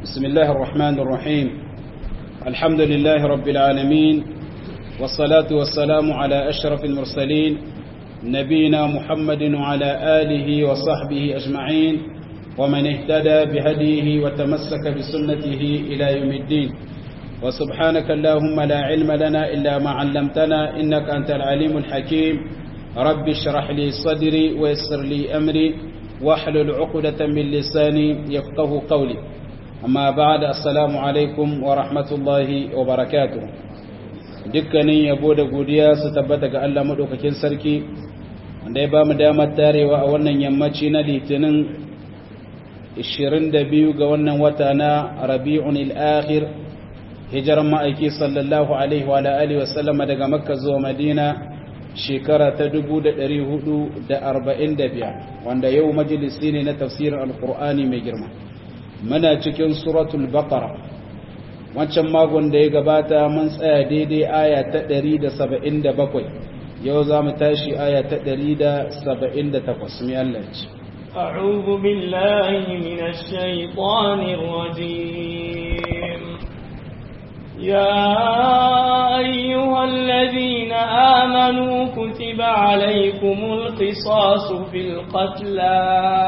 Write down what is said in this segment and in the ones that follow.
بسم الله الرحمن الرحيم الحمد لله رب العالمين والصلاة والسلام على أشرف المرسلين نبينا محمد وعلى آله وصحبه أجمعين ومن اهتدى بهديه وتمسك بسنته إلى يوم الدين وسبحانك اللهم لا علم لنا إلا ما علمتنا إنك أنت العليم الحكيم رب اشرح لي صدري ويسر لي أمري واحلل عقدة من لساني يفقه قولي amma ba da assalamu alaikum wa rahmatullahi wa barakatu dukkanin yabo da godiya su tabbata ga Allah maɗaukakin sarki wanda ya ba mu damar tarewa a wannan yammaci na litinin 22 ga wannan wata na rabi'un al-akhir hijiran ma'aiki sallallahu alaihi wa alihi wa sallama daga makka zuwa madina shekara ta 1445 wanda yau majalisi ne na tafsirin alkur'ani mai girma muna cikin suratul baqara wancan magon da ya gabata mun tsaya daidai aya ta 177 yau za mu tashi aya ta 178 mai Allah ce أعوذ بالله من الشيطان الرجيم يا أيها الذين آمنوا كتب عليكم القصاص في القتلى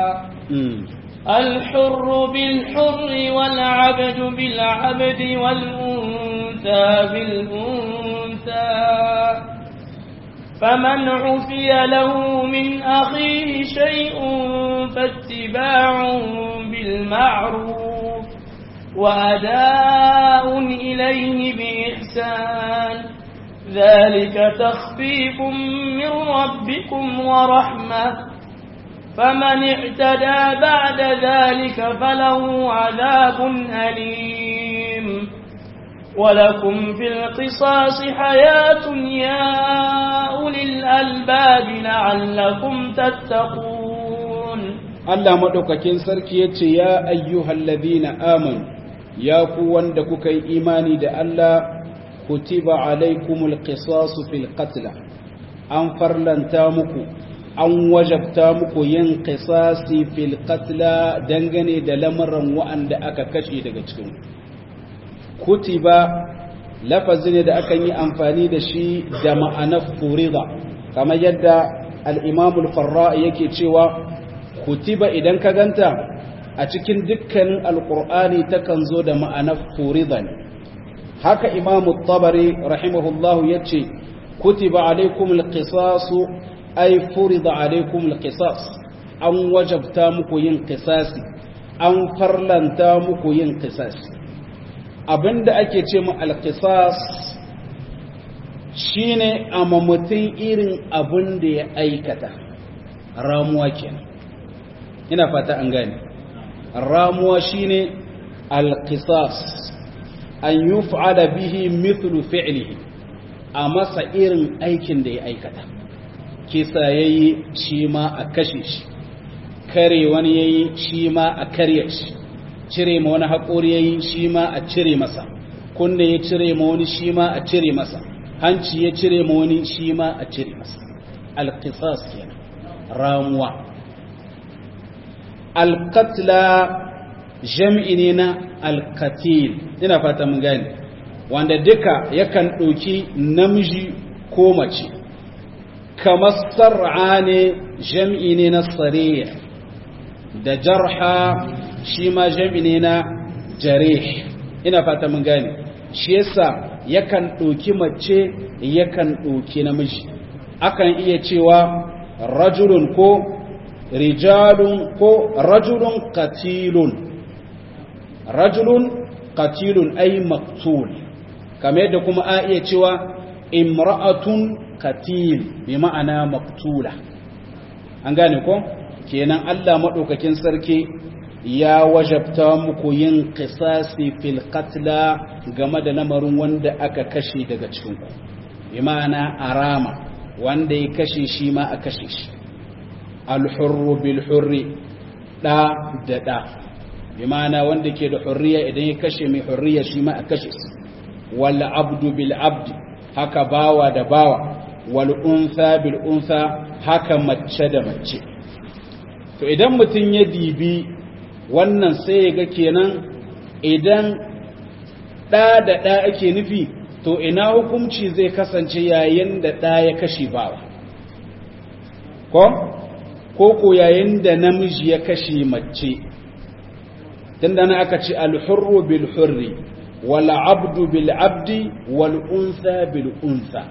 الحر بالحر والعبد بالعبد والأنثى بالأنثى فمن عفي له من أخيه شيء فاتباع بالمعروف وأداء إليه بإحسان ذلك تخفيف من ربكم ورحمة فمن اعتدى بعد ذلك فله عذاب أليم ولكم في القصاص حياة يا أولي الألباب لعلكم تتقون الله مدوكاكين سركي يا أيها الذين آمنوا يا قوان دكوكي إيماني دا الله كتب عليكم القصاص في القتل أنفر لن تامكم an wajabta muku yin qisasi fil qatla dangane da lamarin wa'anda aka kashe daga cikin kutiba lafazi ne da akan yi amfani da shi da ma'anar furida kamar yadda al-imam al-farra yake cewa kutiba idan ka ganta a cikin dukkanin alqur'ani takan zo da ma'anar furida ne haka imam at-tabari rahimahullahu yace kutiba alaikumul qisasu ai furida alaikum alqisas an wajabta muku yin qisasi an farlanta muku yin qisasi abinda ake ce mu alqisas shine amma mutum irin abin da ya aikata ramuwa kenan ina fata an gane ramuwa shine alqisas an yuf'ala bihi mithlu fi'lihi a masa irin aikin da ya aikata kisa ya yi shi ma a kashe shi kare wani ya yi shi ma a karya shi cire ma wani haƙori ya yi shi ma a cire masa kunne ya cire ma wani shi ma a cire masa hanci ya cire ma wani shi ma a cire masa alƙisas kenan ramuwa alƙatla jam'i ne na alƙatil ina fata mun gane wanda duka yakan ɗauki namiji ko mace kamar sar'a ne jam'i ne na tsariya da jarha shi ma jam'i ne na jareh ina fata mun gane shi yasa yakan ɗauki mace yakan ɗauki namiji akan iya cewa rajulun ko rijalun ko rajulun katilun rajulun katilun ay maktul kamar yadda kuma a iya cewa imra'atun katil bi ma'ana maktula an gane ko kenan Allah madaukakin sarki ya wajabta muku yin qisasi fil qatla game da lamarin wanda aka kashe daga cikin ku bi ma'ana arama wanda ya kashe shi ma a kashe shi al hurru bil hurri da da da bi ma'ana wanda ke da hurriya idan ya kashe mai hurriya shi ma a kashe shi wal abdu bil abdi haka bawa da bawa wal'unsa bil'unsa haka mace da mace to idan mutum ya dibi wannan sai ya ga kenan idan ɗa da ɗa ake nufi to ina hukunci zai kasance yayin da ɗa ya kashe bawa ko ko ko yayin da namiji ya kashe mace tun da na aka ce alhurru bil hurri wal abdu bil abdi wal unsa bil unsa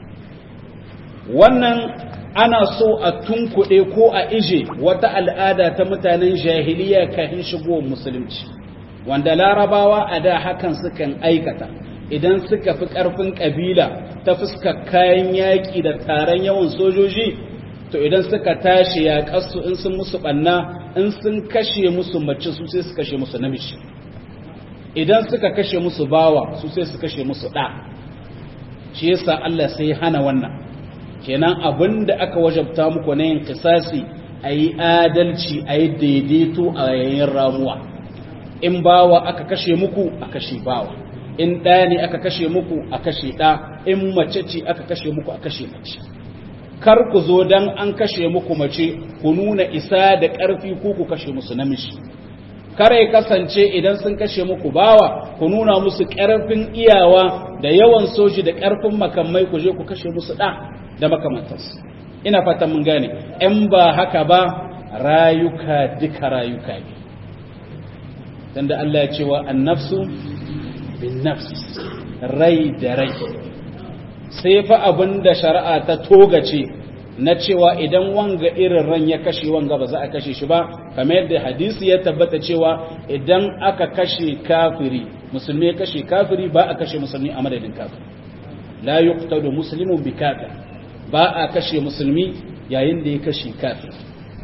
wannan ana so a tunkuɗe ko a ije wata al'ada ta mutanen jahiliya kafin shigo musulunci wanda larabawa a da hakan sukan aikata idan suka fi ƙarfin ƙabila ta fuskar kayan yaƙi da taron yawan sojoji to idan suka tashi yaƙarsu in sun musu ɓanna in sun kashe musu mace su sai su kashe musu namiji idan suka kashe musu bawa su sai su kashe musu ɗa shi yasa Allah sai hana wannan kenan abin da aka wajabta muku na yin kisasi a yi adalci a yi daidaito a yayin ramuwa in bawa aka kashe muku a kashe bawa in ɗaya ne aka kashe muku a kashe ɗa in mace ce aka kashe muku a kashe mace kar ku zo dan an kashe muku mace ku nuna isa da ƙarfi ko ku kashe musu namiji kar ya kasance idan sun kashe muku bawa ku nuna musu ƙarfin iyawa da yawan soji da ƙarfin makamai ku je ku kashe musu ɗa da makamantarsu ina fatan mun gane in ba haka ba rayuka duka rayuka ne dan da Allah ya ce wa annafsu bin nafs rai da rai sai fa abinda shari'a ta togace na cewa idan wanga irin ran ya kashe wanga ba za a kashe shi ba kamar yadda hadisi ya tabbata cewa idan aka kashe kafiri musulmi ya kashe kafiri ba a kashe musulmi a madadin kafiri la yuqtadu muslimun bi kafir ba a kashe musulmi yayin da ya kashe kafir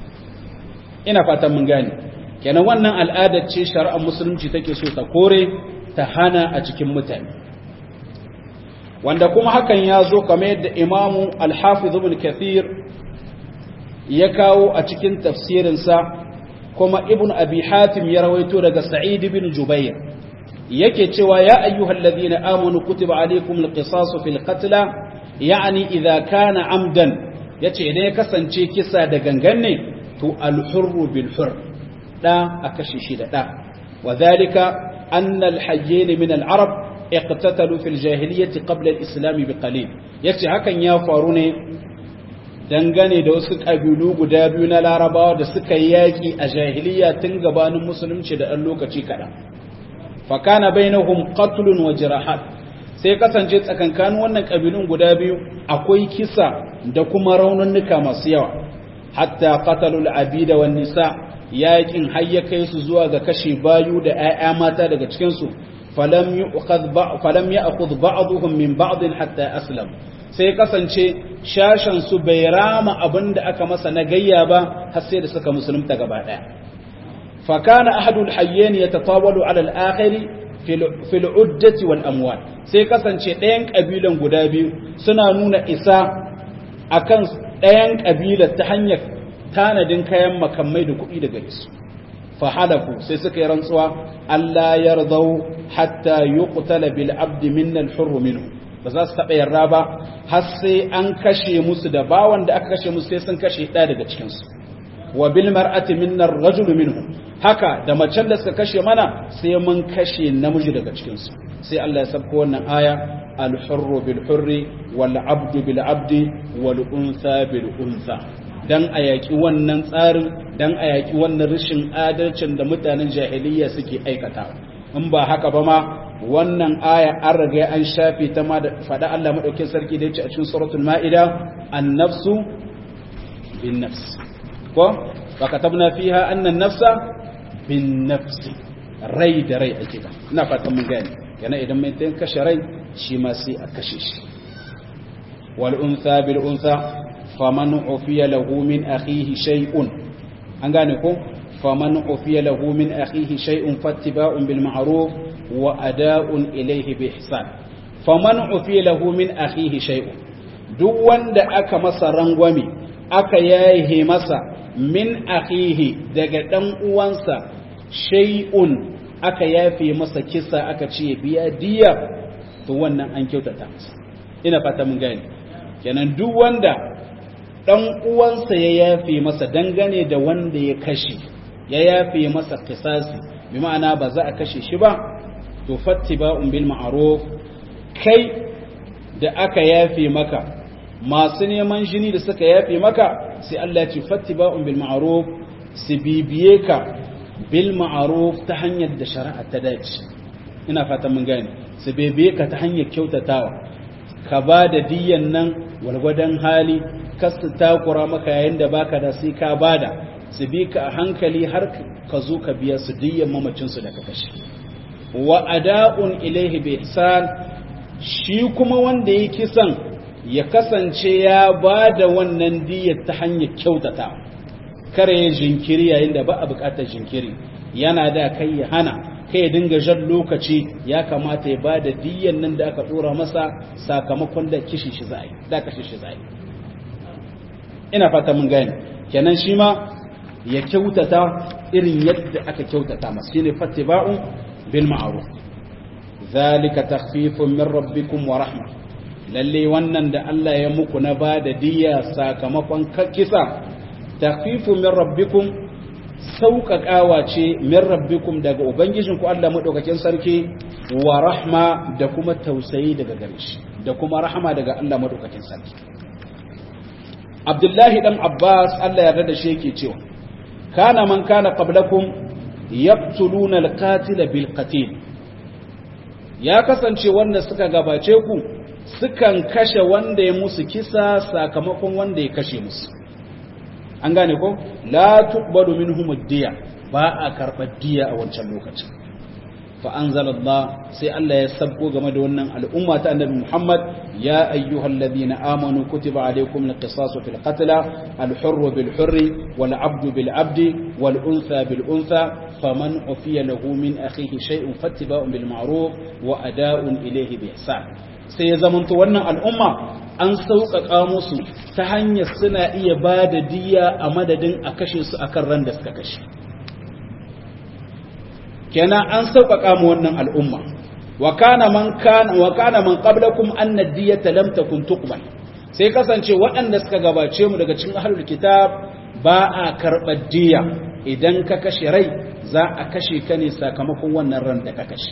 ina fatan mun gane kenan wannan al'adar ce shari'ar musulunci take so ta kore ta hana a cikin mutane wanda kuma hakan ya zo kamar yadda imamu al-hafiz ibn kathir ya kawo a cikin tafsirinsa kuma ibn abi hatim ya rawaito daga sa'id ibn jubair yake cewa ya ayyuhal ladina amanu kutiba alaykum al-qisasu fil qatla yani idza kana amdan yace idan ya kasance kisa da gangan ne to al-hurru bil hurr da a kashe shi da da wadhalika anna al-hayyin min al-arab iqtatalu fil jahiliyyati qabla al-islam bi qalil yace hakan ya faru ne dangane da wasu kabilu guda biyu na larabawa da suka yi yaki a jahiliya tun gabanin musulunci da ɗan lokaci kaɗan fa kana bainahum qatlun wa jirahat sai kasance tsakankanin wannan kabilun guda biyu akwai kisa da kuma raununnuka masu yawa hatta qatalul abida wan nisa yakin har ya kai su zuwa ga kashe bayu da 'ya'ya mata daga cikin su falam yu'khadh falam ya'khudh ba'dhum min ba'd hatta aslam sai kasance shashan su bai rama abinda aka masa na gayya ba har sai da suka musulunta gaba daya fa kana ahadul hayyin yatatawalu ala al-akhir fil uddati wal amwal sai kasance ɗayan kabilan guda biyu suna nuna isa akan ɗayan kabilar ta hanyar tanadin kayan makamai da kuɗi daga su fahalafu sai suka yi rantsuwa Allah yardau hatta yuqtala bil abdi minna al-hurr minhu ba za su taɓa yarda ba har sai an kashe musu da bawan da aka kashe musu sai sun kashe ɗaya daga cikinsu wa bil mar'ati minna ar-rajulu minhu haka da macen da suka kashe mana sai mun kashe namiji daga cikinsu sai Allah ya sabko wannan aya al-hurru bil hurri wal abdu bil abdi wal untha bil untha dan a yaƙi wannan tsarin dan a yaƙi wannan rashin adalcin da mutanen jahiliya suke aikata in ba haka ba ma wannan aya an riga an shafe ta ma da faɗa Allah maɗaukin sarki da yace a cikin suratul ma'ida an-nafsu bin nafs ko wa katabna fiha anna an-nafsa bin nafs rai da rai ake ba ina fatan mun gane yana idan mai tayin kashe rai shi ma sai a kashe shi wal untha bil untha faman ufiya lahu min akhihi shay'un an gane ko faman ufiya lahu min akhihi shay'un fattiba'un bil ma'ruf wa ada'un ilayhi bi ihsan faman ufiya lahu min akhihi shay'un duk wanda aka masa rangwame aka yaye masa min akhihi daga dan uwansa shay'un aka yafe masa kisa aka ce biya diya to wannan an kyautata masa ina fata mun gane kenan duk wanda ɗan uwansa ya yafe masa dangane da wanda ya kashe ya yafe masa kisasi bi ma'ana ba za a kashe shi ba to fattiba'un bil ma'ruf kai da aka yafe maka masu neman jini da suka yafe maka sai Allah ya ce fattiba'un bil ma'ruf su bibiye ka bil ma'ruf ta hanyar da shari'a ta dace ina fatan mun gane su bibiye ka ta hanyar kyautatawa ka ba da diyan nan walgwadon hali kasu takura maka yayin da baka da sai ka bada su bi ka a hankali har ka zo ka biya su diyan mamacinsu da ka kashe wa ada'un ilaihi bi ihsan shi kuma wanda ya kisan ya kasance ya ba da wannan diyar ta hanyar kyautata kare ya jinkiri yayin da ba a bukatar jinkiri yana da kai ya hana kai ya dinga jan lokaci ya kamata ya ba da diyar nan da aka dora masa sakamakon da kishi shi zai da kashi shi zai ina fata mun gane kenan shi ma ya kyautata irin yadda aka kyautata masa shine fattiba'u bil ma'ruf zalika takhfifun min rabbikum wa rahma lalle wannan da Allah ya muku na bada diya sakamakon kisa takhfifun min rabbikum sauƙaƙawa ce min rabbikum daga ubangijinku Allah madaukakin sarki wa rahma da kuma tausayi daga gare shi da kuma rahama daga Allah madaukakin sarki Abdullahi dan Abbas Allah ya yarda da shi yake cewa kana man kana qablakum yaqtuluna al-qatila bil qatil ya kasance wanda suka gabace ku sukan kashe wanda ya musu kisa sakamakon wanda ya kashe musu an gane ko la tuqbalu minhum ad-diya ba a karbar diya a wancan lokacin fa anzalallah sai Allah ya sabko game da wannan al'umma ta annabi Muhammad ya ayyuhalladhina amanu kutiba alaykum al-qisasu fil qatl al-hurr bil hurr wal 'abdu bil 'abdi wal untha bil untha faman ufiya lahu min akhihi shay'un fattiba'un bil ma'ruf wa ada'un ilayhi bi ihsan sai ya zamanto wannan al'umma an sauƙaƙa musu ta hanyar suna iya ba da diya a madadin a kashe su akan ran da suka kashe kenan an sauƙaƙa mu wannan al'umma wa kana man kana wa kana man qablakum anna diyata lam takun tuqbal sai kasance waɗanda suka gabace mu daga cikin ahlul kitab ba a karɓar diya idan ka kashe rai za a kashe ka ne sakamakon wannan ran da ka kashe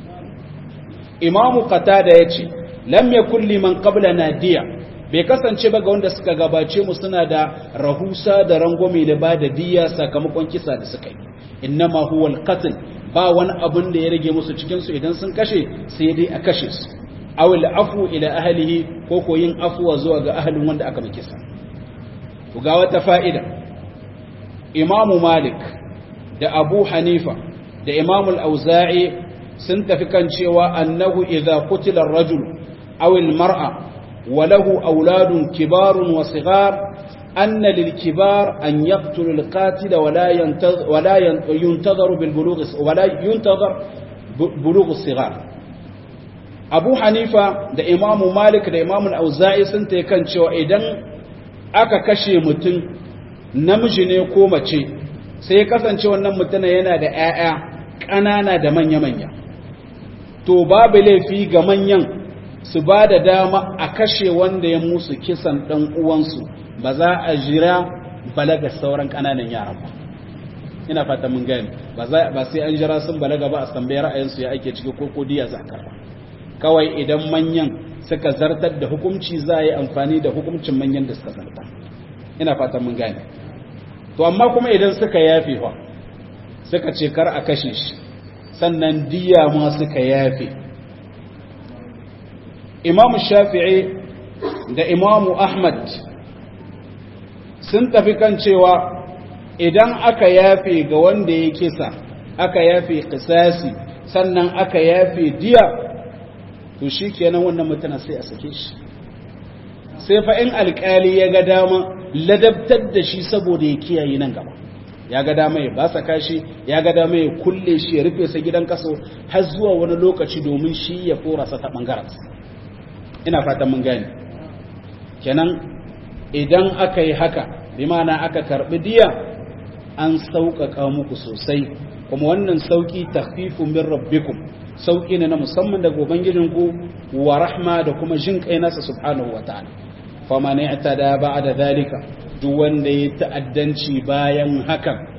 imamu qatada yace lam yakul liman qablana diya bai kasance ba ga wanda suka gabace mu suna da rahusa da rangwame da ba da diya sakamakon kisa da suka yi innama huwa alqatl ba wani abun da ya rage musu cikin su idan sun kashe sai dai a kashe su aw afu ila ahlihi ko ko yin afuwa zuwa ga ahlin wanda aka miki sa ku ga wata fa'ida imamu malik da abu hanifa da imamu al-auza'i sun tafi kan cewa annahu idza qutila ar-rajul aw al-mar'a wa lahu auladun kibarun wa sighar anna lil-kibar an yaqtulu al-qatila wa la yantazir wa la yuntazar bil bulugh wa la yuntazar bulugh as-sighar abu hanifa da imamu malik da imamu al-auza'i sun tafi kan cewa idan aka kashe mutum namiji ne ko mace sai ya kasance wannan mutum yana da 'ya'ya ƙanana da manya-manya to babu laifi ga manyan su ba da dama a kashe wanda ya musu kisan ɗan uwansu ba za a jira balaga sauran ƙananan yaran ba ina fata mun gani ba sai an jira sun balaga ba a tambayi ra'ayinsu ya ake ciki ko kodiya za karba kawai idan manyan suka zartar da hukunci za a yi amfani da hukuncin manyan da suka zartar ina fata mun gani to amma kuma idan suka yafe fa suka ce kar a kashe shi sannan diya ma suka yafe imamu shafi'i da imamu ahmad sun tafi kan cewa idan aka yafe ga wanda ya kisa aka yafe kisasi sannan aka yafe diya to shi kenan wannan mutana sai a sake shi sai fa in alkali ya ga dama ladabtar da shi saboda ya kiyaye nan gaba ya ga dama ya ba saka shi ya ga dama ya kulle shi ya rufe sa gidan kaso har zuwa wani lokaci domin shi ya korasa ta bangaren ina fatan mun gane kenan idan aka yi haka bi ma'ana aka karbi diya an sauƙaƙa muku sosai kuma wannan sauƙi takhfifu min rabbikum sauƙi ne na musamman daga ubangijinku wa rahma da kuma jin kai nasa subhanahu wa ta'ala faman i'tada ba'da zalika duk wanda ya ta'addanci bayan hakan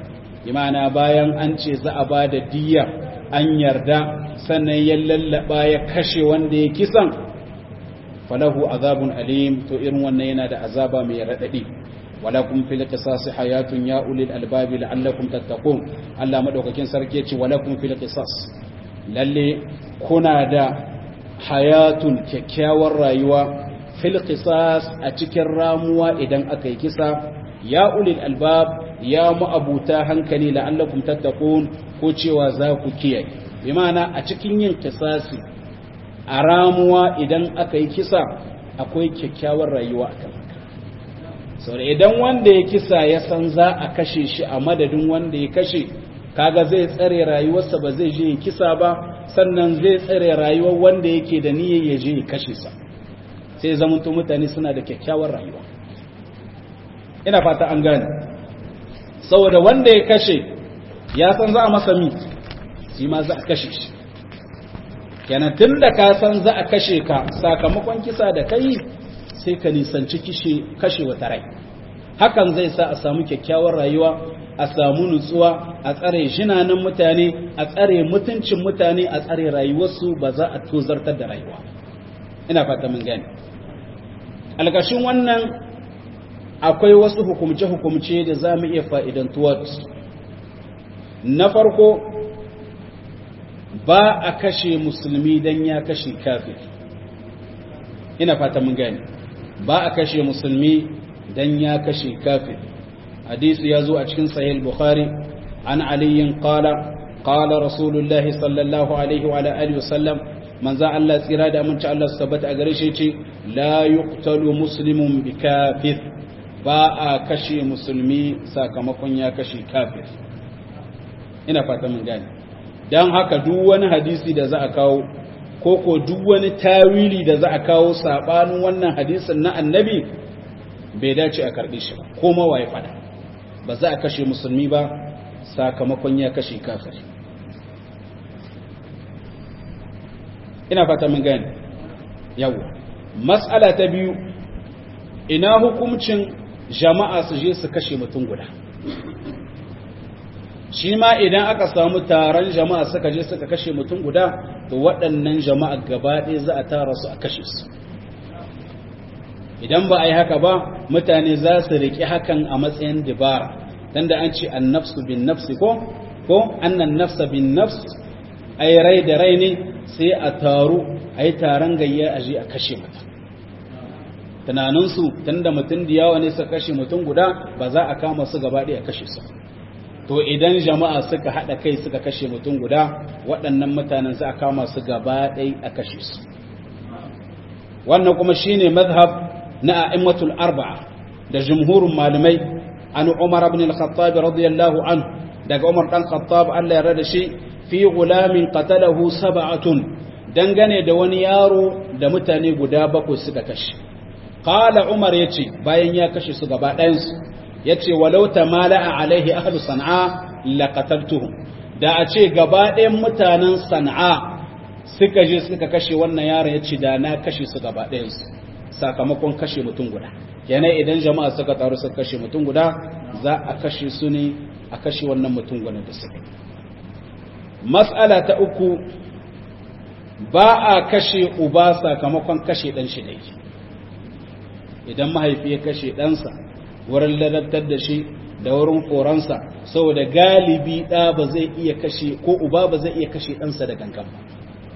imana bayan an ce za a ba da diya an yarda sannan ya lallaba ya kashe wanda ya kisan falahu azabun alim to irin wannan yana da azaba mai raɗaɗi walakum fil qisas hayatun ya ulil albabi la'allakum tattaqun Allah madaukakin sarki yace walakum fil qisas lalle kuna da hayatun kyakkyawar rayuwa fil qisas a cikin ramuwa idan aka yi kisa ya ulil albab ya ma'abuta hankali la'allakum tattaqun ko cewa za ku kiyaye bi ma'ana a cikin yin kisasi a ramuwa idan aka yi kisa akwai kyakkyawar rayuwa akan haka sau idan wanda ya kisa ya san za a kashe shi a madadin wanda ya kashe kaga zai tsare rayuwarsa ba zai je ya kisa ba sannan zai tsare rayuwar wanda yake da niyyar ya je ya kashe sa sai zamanto mutane suna da kyakkyawar rayuwa ina fata an gane saboda wanda ya kashe ya san za a masa mi shi ma za a kashe shi kenan tun da ka san za a kashe ka sakamakon kisa da kai sai ka nisanci kashe wata rai hakan zai sa a samu kyakkyawar rayuwa a samu nutsuwa a tsare jinanan mutane a tsare mutuncin mutane a tsare rayuwarsu ba za a tozartar da rayuwa ina fata mun gane alƙashin wannan akwai wasu hukumce-hukumce da za mu iya fa'idantuwa da su na farko ba a kashe musulmi don ya kashe kafir ina fata mun gani ba a kashe musulmi don ya kashe kafir hadisi ya zo a cikin sahih bukhari an aliyin qala qala rasulullahi sallallahu alaihi wa alihi wasallam manzo Allah tsira da aminci Allah su tabbata a gare shi ce la yuqtalu muslimun bi kafir ba a kashe musulmi sakamakon ya kashe kafir ina fata mun gani don haka duk wani hadisi da za a kawo ko ko duk wani tawili da za a kawo sabanin wannan hadisin na annabi bai dace a karbi shi ba ko mawa ya fada ba za a kashe musulmi ba sakamakon ya kashe kafir ina fata mun gani yawa mas'ala ta biyu ina hukuncin jama'a su je su kashe mutum guda shi ma idan aka samu taron jama'a suka je suka kashe mutum guda to waɗannan jama'a gaba ɗaya za a tara su a kashe su idan ba a yi haka ba mutane za su riƙe hakan a matsayin dibara dan da an ce an nafsu bin nafsi ko ko annan nafsa bin nafs ai rai da rai ne sai a taru a yi taron gayya a je a kashe mutum tunaninsu tun da mutum da yawa ne suka kashe mutum guda ba za a kama su gaba ɗaya a kashe su to idan jama'a suka haɗa kai suka kashe mutum guda waɗannan mutanen za a kama su gaba ɗaya a kashe su wannan kuma shine mazhab na a'immatul arba'a da jumhurin malamai an umar ibn al-khattab radiyallahu anhu daga umar dan khattab Allah ya rada shi fi gulamin qatalahu sab'atun dangane da wani yaro da mutane guda bakwai suka kashe qala umar yace bayan ya kashe su gaba ɗayan su yace walau tamala'a alaihi ahlu san'a laqataltuhum da a ce gaba ɗayan mutanen san'a suka je suka kashe wannan yaron yace da na kashe su gaba ɗayan su sakamakon kashe mutum guda kenan idan jama'a suka taru suka kashe mutum guda za a kashe su ne a kashe wannan mutum guda da suka mas'ala ta uku ba a kashe uba sakamakon kashe ɗan shi ɗai idan mahaifi ya kashe ɗansa wurin ladabtar da shi da wurin koransa saboda galibi ɗa ba zai iya kashe ko uba ba zai iya kashe ɗansa da gangan ba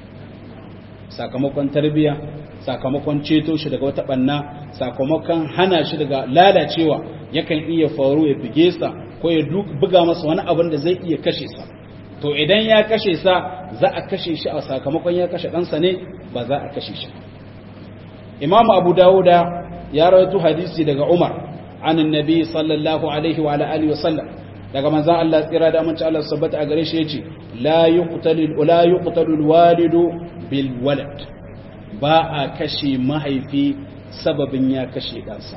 sakamakon tarbiyya sakamakon ceto shi daga wata ɓanna sakamakon hana shi daga lalacewa yakan iya faru ya bige sa ko ya buga masa wani abin da zai iya kashe sa to idan ya kashe sa za a kashe shi a sakamakon ya kashe ɗansa ne ba za a kashe shi imamu abu dawuda ya rawaito hadisi daga umar an annabi sallallahu alaihi wa alihi wasallam daga manzon Allah tsira da amince Allah sabbata a gare shi yace la yuqtalu la yuqtalu alwalidu bil walad ba a kashe mahaifi sababin ya kashe ɗansa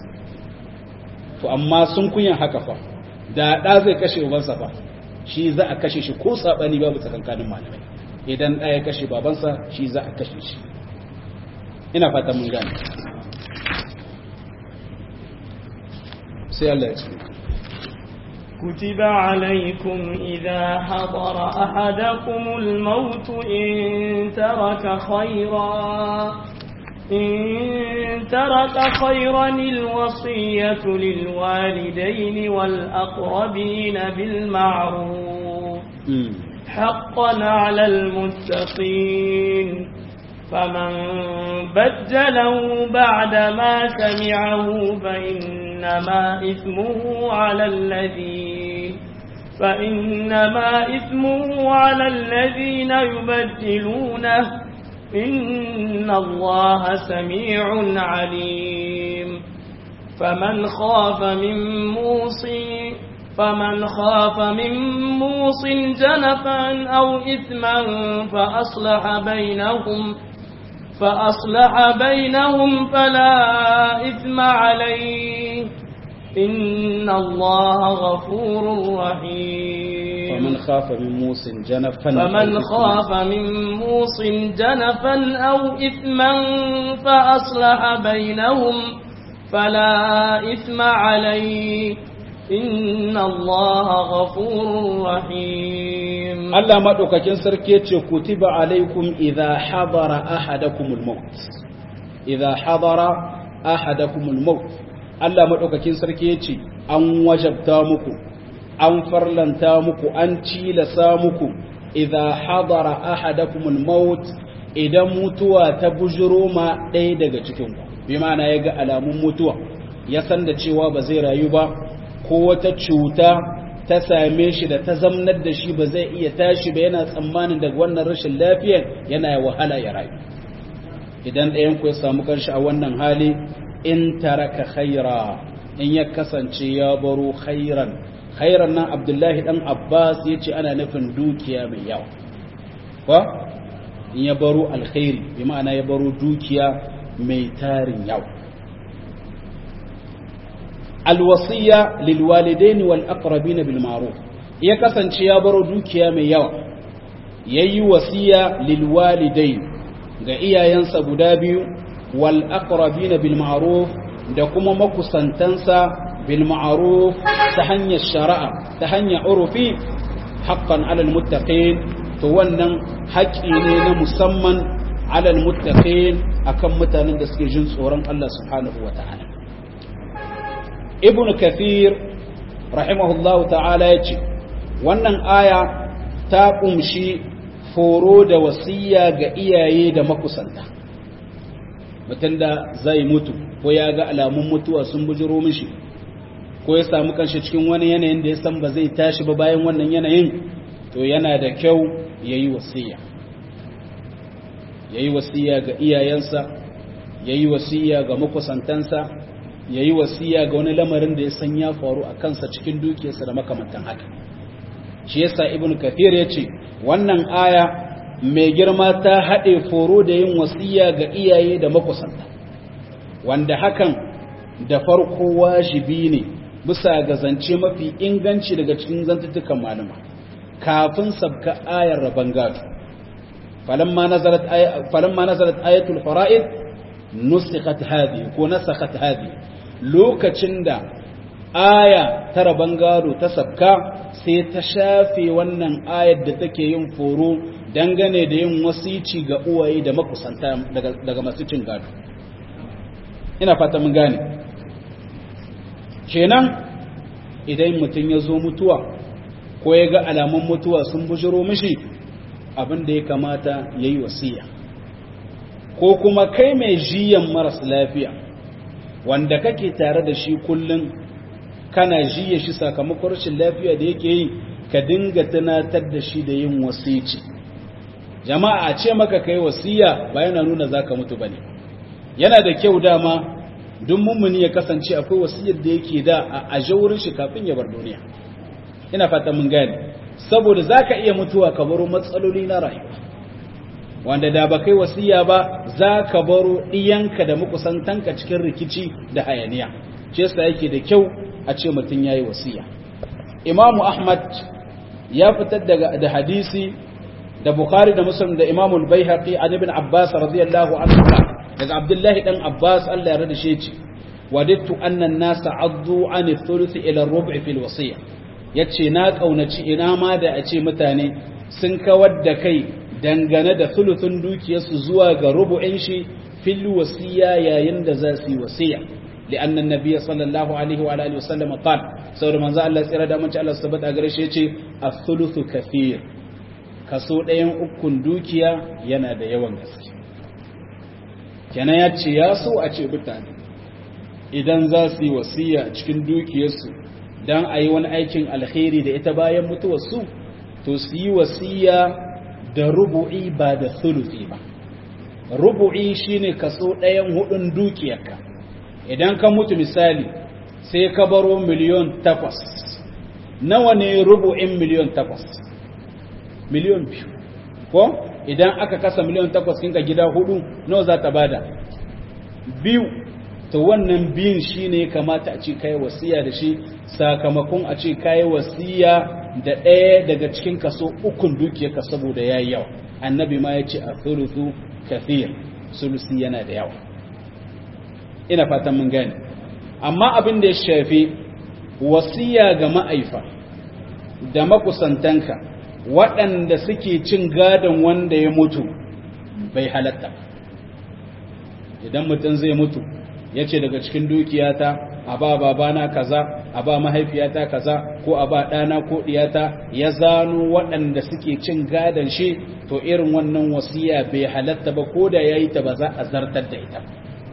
to amma sun kunyan haka fa da ɗa zai kashe ubansa fa shi za a kashe shi ko saɓani babu tsakankanin malamai idan ɗaya kashe babansa shi za a kashe shi ina fata mun gane sai Allah ya ce كتب عليكم إذا حضر أحدكم الموت إن ترك خيرا إن ترك خيرا الوصية للوالدين والأقربين بالمعروف حقا على المتقين فمن بدله بعدما سمعه فإنما إثمه على الذين فإنما إثمه على الذين يبدلونه إن الله سميع عليم فمن خاف من موص فمن خاف من موص جنفا أو إثما فأصلح بينهم فأصلح بينهم فلا إثم عليه إن الله غفور رحيم فمن خاف من موص جنفا فمن خاف من موص جنفا أو إثما فأصلح بينهم فلا إثم عليه إن الله غفور رحيم Allah madaukakin sarki yace kutiba alaikum idha hadara ahadakumul maut idha hadara ahadakumul maut Allah madaukakin sarki yace an wajabta muku an farlanta muku an cilasa muku idha hadara ahadakumul maut idan mutuwa ta bujuro ma ɗaya daga cikin ku bi ma'ana ya ga alamun mutuwa ya san da cewa ba zai rayu ba ko wata cuta ta same shi da ta zamnar da shi ba zai iya tashi ba yana tsammanin daga wannan rashin lafiyar yana wahala ya rayu idan ɗayan ku ya samu kanshi a wannan hali in taraka khaira in ya kasance ya baro khairan khairan nan abdullahi dan abbas ya ce ana nufin dukiya mai yawa ko in ya baro alkhairi bi ma'ana ya baro dukiya mai tarin yawa alwasiya lilwalidaini wal aqrabin bil ma'ruf ya kasance ya baro dukiya mai yawa yayi wasiya lilwalidain ga iyayensa guda biyu wal aqrabin bil ma'ruf da kuma makusantansa bil ma'ruf ta hanyar shari'a ta hanyar urufi haqqan alal muttaqin to wannan haƙi ne na musamman alal muttaqin akan mutanen da suke jin tsoron Allah subhanahu wata'ala ibn kathir rahimahullahu ta'ala ya ce wannan aya ta ƙumshi foro da wasiya ga iyaye da makusanta mutum da zai mutu ko ya ga alamun mutuwa sun bujiro mishi ko ya samu kanshi cikin wani yanayin da ya san ba zai tashi ba bayan wannan yanayin to yana da kyau ya yi wasiya ya yi wasiya ga iyayensa ya yi wasiya ga makusantansa ya yi wasiya ga wani lamarin da ya san ya faru a kansa cikin dukiyarsa da makamantan haka shi yasa ibn kathir ya ce wannan aya mai girma ta haɗe foro da yin wasiya ga iyaye da makusanta wanda hakan da farko wajibi ne bisa ga zance mafi inganci daga cikin zantuttukan malama kafin sabka ayar rabon gado falamma nazarat ayatul fara'id nusikhat hadi ko nasakhat hadi lokacin da aya ta rabon gado ta sabka sai ta shafe wannan ayar da take yin foro dangane da yin wasici ga uwaye da makusanta daga masu cin gado ina fata mun gane kenan idan mutum ya zo mutuwa ko ya ga alamun mutuwa sun bujiro mishi abin da ya kamata ya yi wasiya ko kuma kai mai jiyan maras lafiya wanda kake tare da shi kullum kana jiya shi sakamakon rashin lafiya da yake yi ka dinga tunatar da shi da yin wasici jama'a a ce maka kai wasiya ba yana nuna zaka mutu bane yana da kyau dama duk mummuni ya kasance akwai wasiyar da yake da a ajaurin shi kafin ya bar duniya ina fata mun gane saboda zaka iya mutuwa ka baro matsaloli na rayuwa wanda da ba kai wasiya ba za ka baro ɗiyanka da makusantanka cikin rikici da hayaniya ce yasa yake da kyau a ce mutum ya yi wasiya imamu ahmad ya fitar daga da hadisi da bukhari da muslim da imamu al-baihaqi an ibn abbas radiyallahu anhu daga abdullahi dan abbas Allah ya rada shi ce wadittu anna an-nasa addu an ath-thuluth ila ar-rub' fi al-wasiyya yace na kaunaci ina ma da a ce mutane sun kawar da kai dangane da thuluthun dukiyarsu zuwa ga rubu'in shi fil wasiya yayin da za su yi wasiya لأن النبي صلى الله عليه وعلى آله وسلم قال سورة من ذا الله سيرا دامن الله سبت أغرش يتي الثلث كثير kaso ɗayan ukun dukiya yana da yawan gaske kenan ya ce ya so a ce mutane idan za su yi wasiya cikin dukiyarsu don a yi wani aikin alkhairi da ita bayan mutuwarsu to su yi wasiya da rubu'i ba da thuluthi ba rubu'i shine kaso ɗayan hudun dukiyarka idan ka mutu misali sai ka baro miliyon takwas nawa ne rubu'in miliyon takwas miliyon biyu ko idan aka kasa miliyon takwas kinka gida hudu nawa za ta bada biyu to wannan biyun shine kamata a ce kai wasiya da shi sakamakon a ce kai wasiya da ɗaya daga cikin kaso ukun dukiyarka saboda yayi yawa annabi ma ya ce a thuluthu kathir sulusi yana da yawa ina fatan mun gane amma abin da ya shafi wasiya ga ma'aifa da makusantanka waɗanda suke cin gadon wanda ya mutu bai halatta idan mutum zai mutu ya ce daga cikin dukiyata a ba babana kaza a ba mahaifiyata kaza ko a ba ɗana ko ɗiyata ya zano waɗanda suke cin gadon shi to irin wannan wasiya bai halatta ba ko da ya yi ta ba za a zartar da ita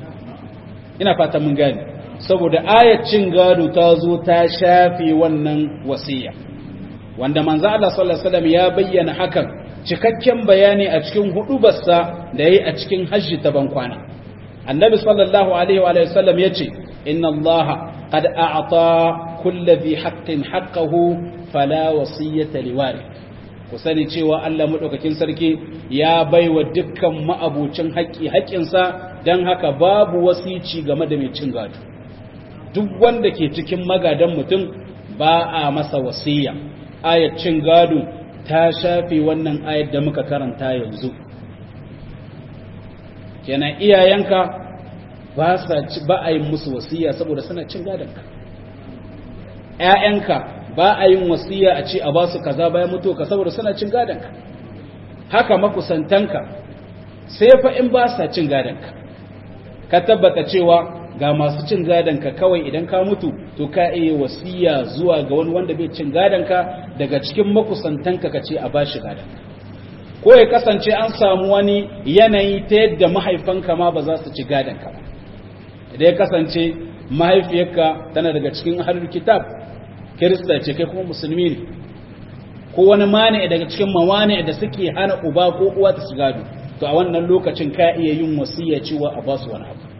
ina fata mun gane saboda ayat cin gado ta zo ta shafe wannan wasiya wanda manzo Allah sallallahu alaihi wasallam ya bayyana hakan cikakken bayani a cikin hudubarsa da yayi a cikin hajji ta bankwana annabi sallallahu alaihi wa sallam yace inna allaha qad a'ta kulli dhi haqqin haqqahu fala wasiyata liwari ku sani cewa Allah madaukakin sarki ya baiwa dukkan ma'abucin haƙƙi haƙƙinsa dan haka babu wasici game da mai cin gado duk wanda ke cikin magadan mutum ba a masa wasiya ayat cin gado ta shafe wannan ayat da muka karanta yanzu kenan iyayenka ba sa ba a yin musu wasiya saboda suna cin gadonka ƴaƴanka ba a yin wasiya a ce a ba su kaza bayan mutuwa ka saboda suna cin gadonka haka makusantanka sai fa in ba sa cin gadonka ka tabbata cewa ga masu cin gadonka kawai idan ka mutu to ka iya wasiya zuwa ga wani wanda bai cin gadonka daga cikin makusantanka ka ce a ba shi gadonka ko ya kasance an samu wani yanayi ta yadda mahaifanka ma ba za su ci gadonka ba idan ya kasance mahaifiyarka tana daga cikin ahlul kitab kirista ce kai kuma musulmi ne ko wani mani daga cikin mawani da suke hana uba ko uwa ta su gado to a wannan lokacin ka iya yin wasiya cewa a ba su wani abu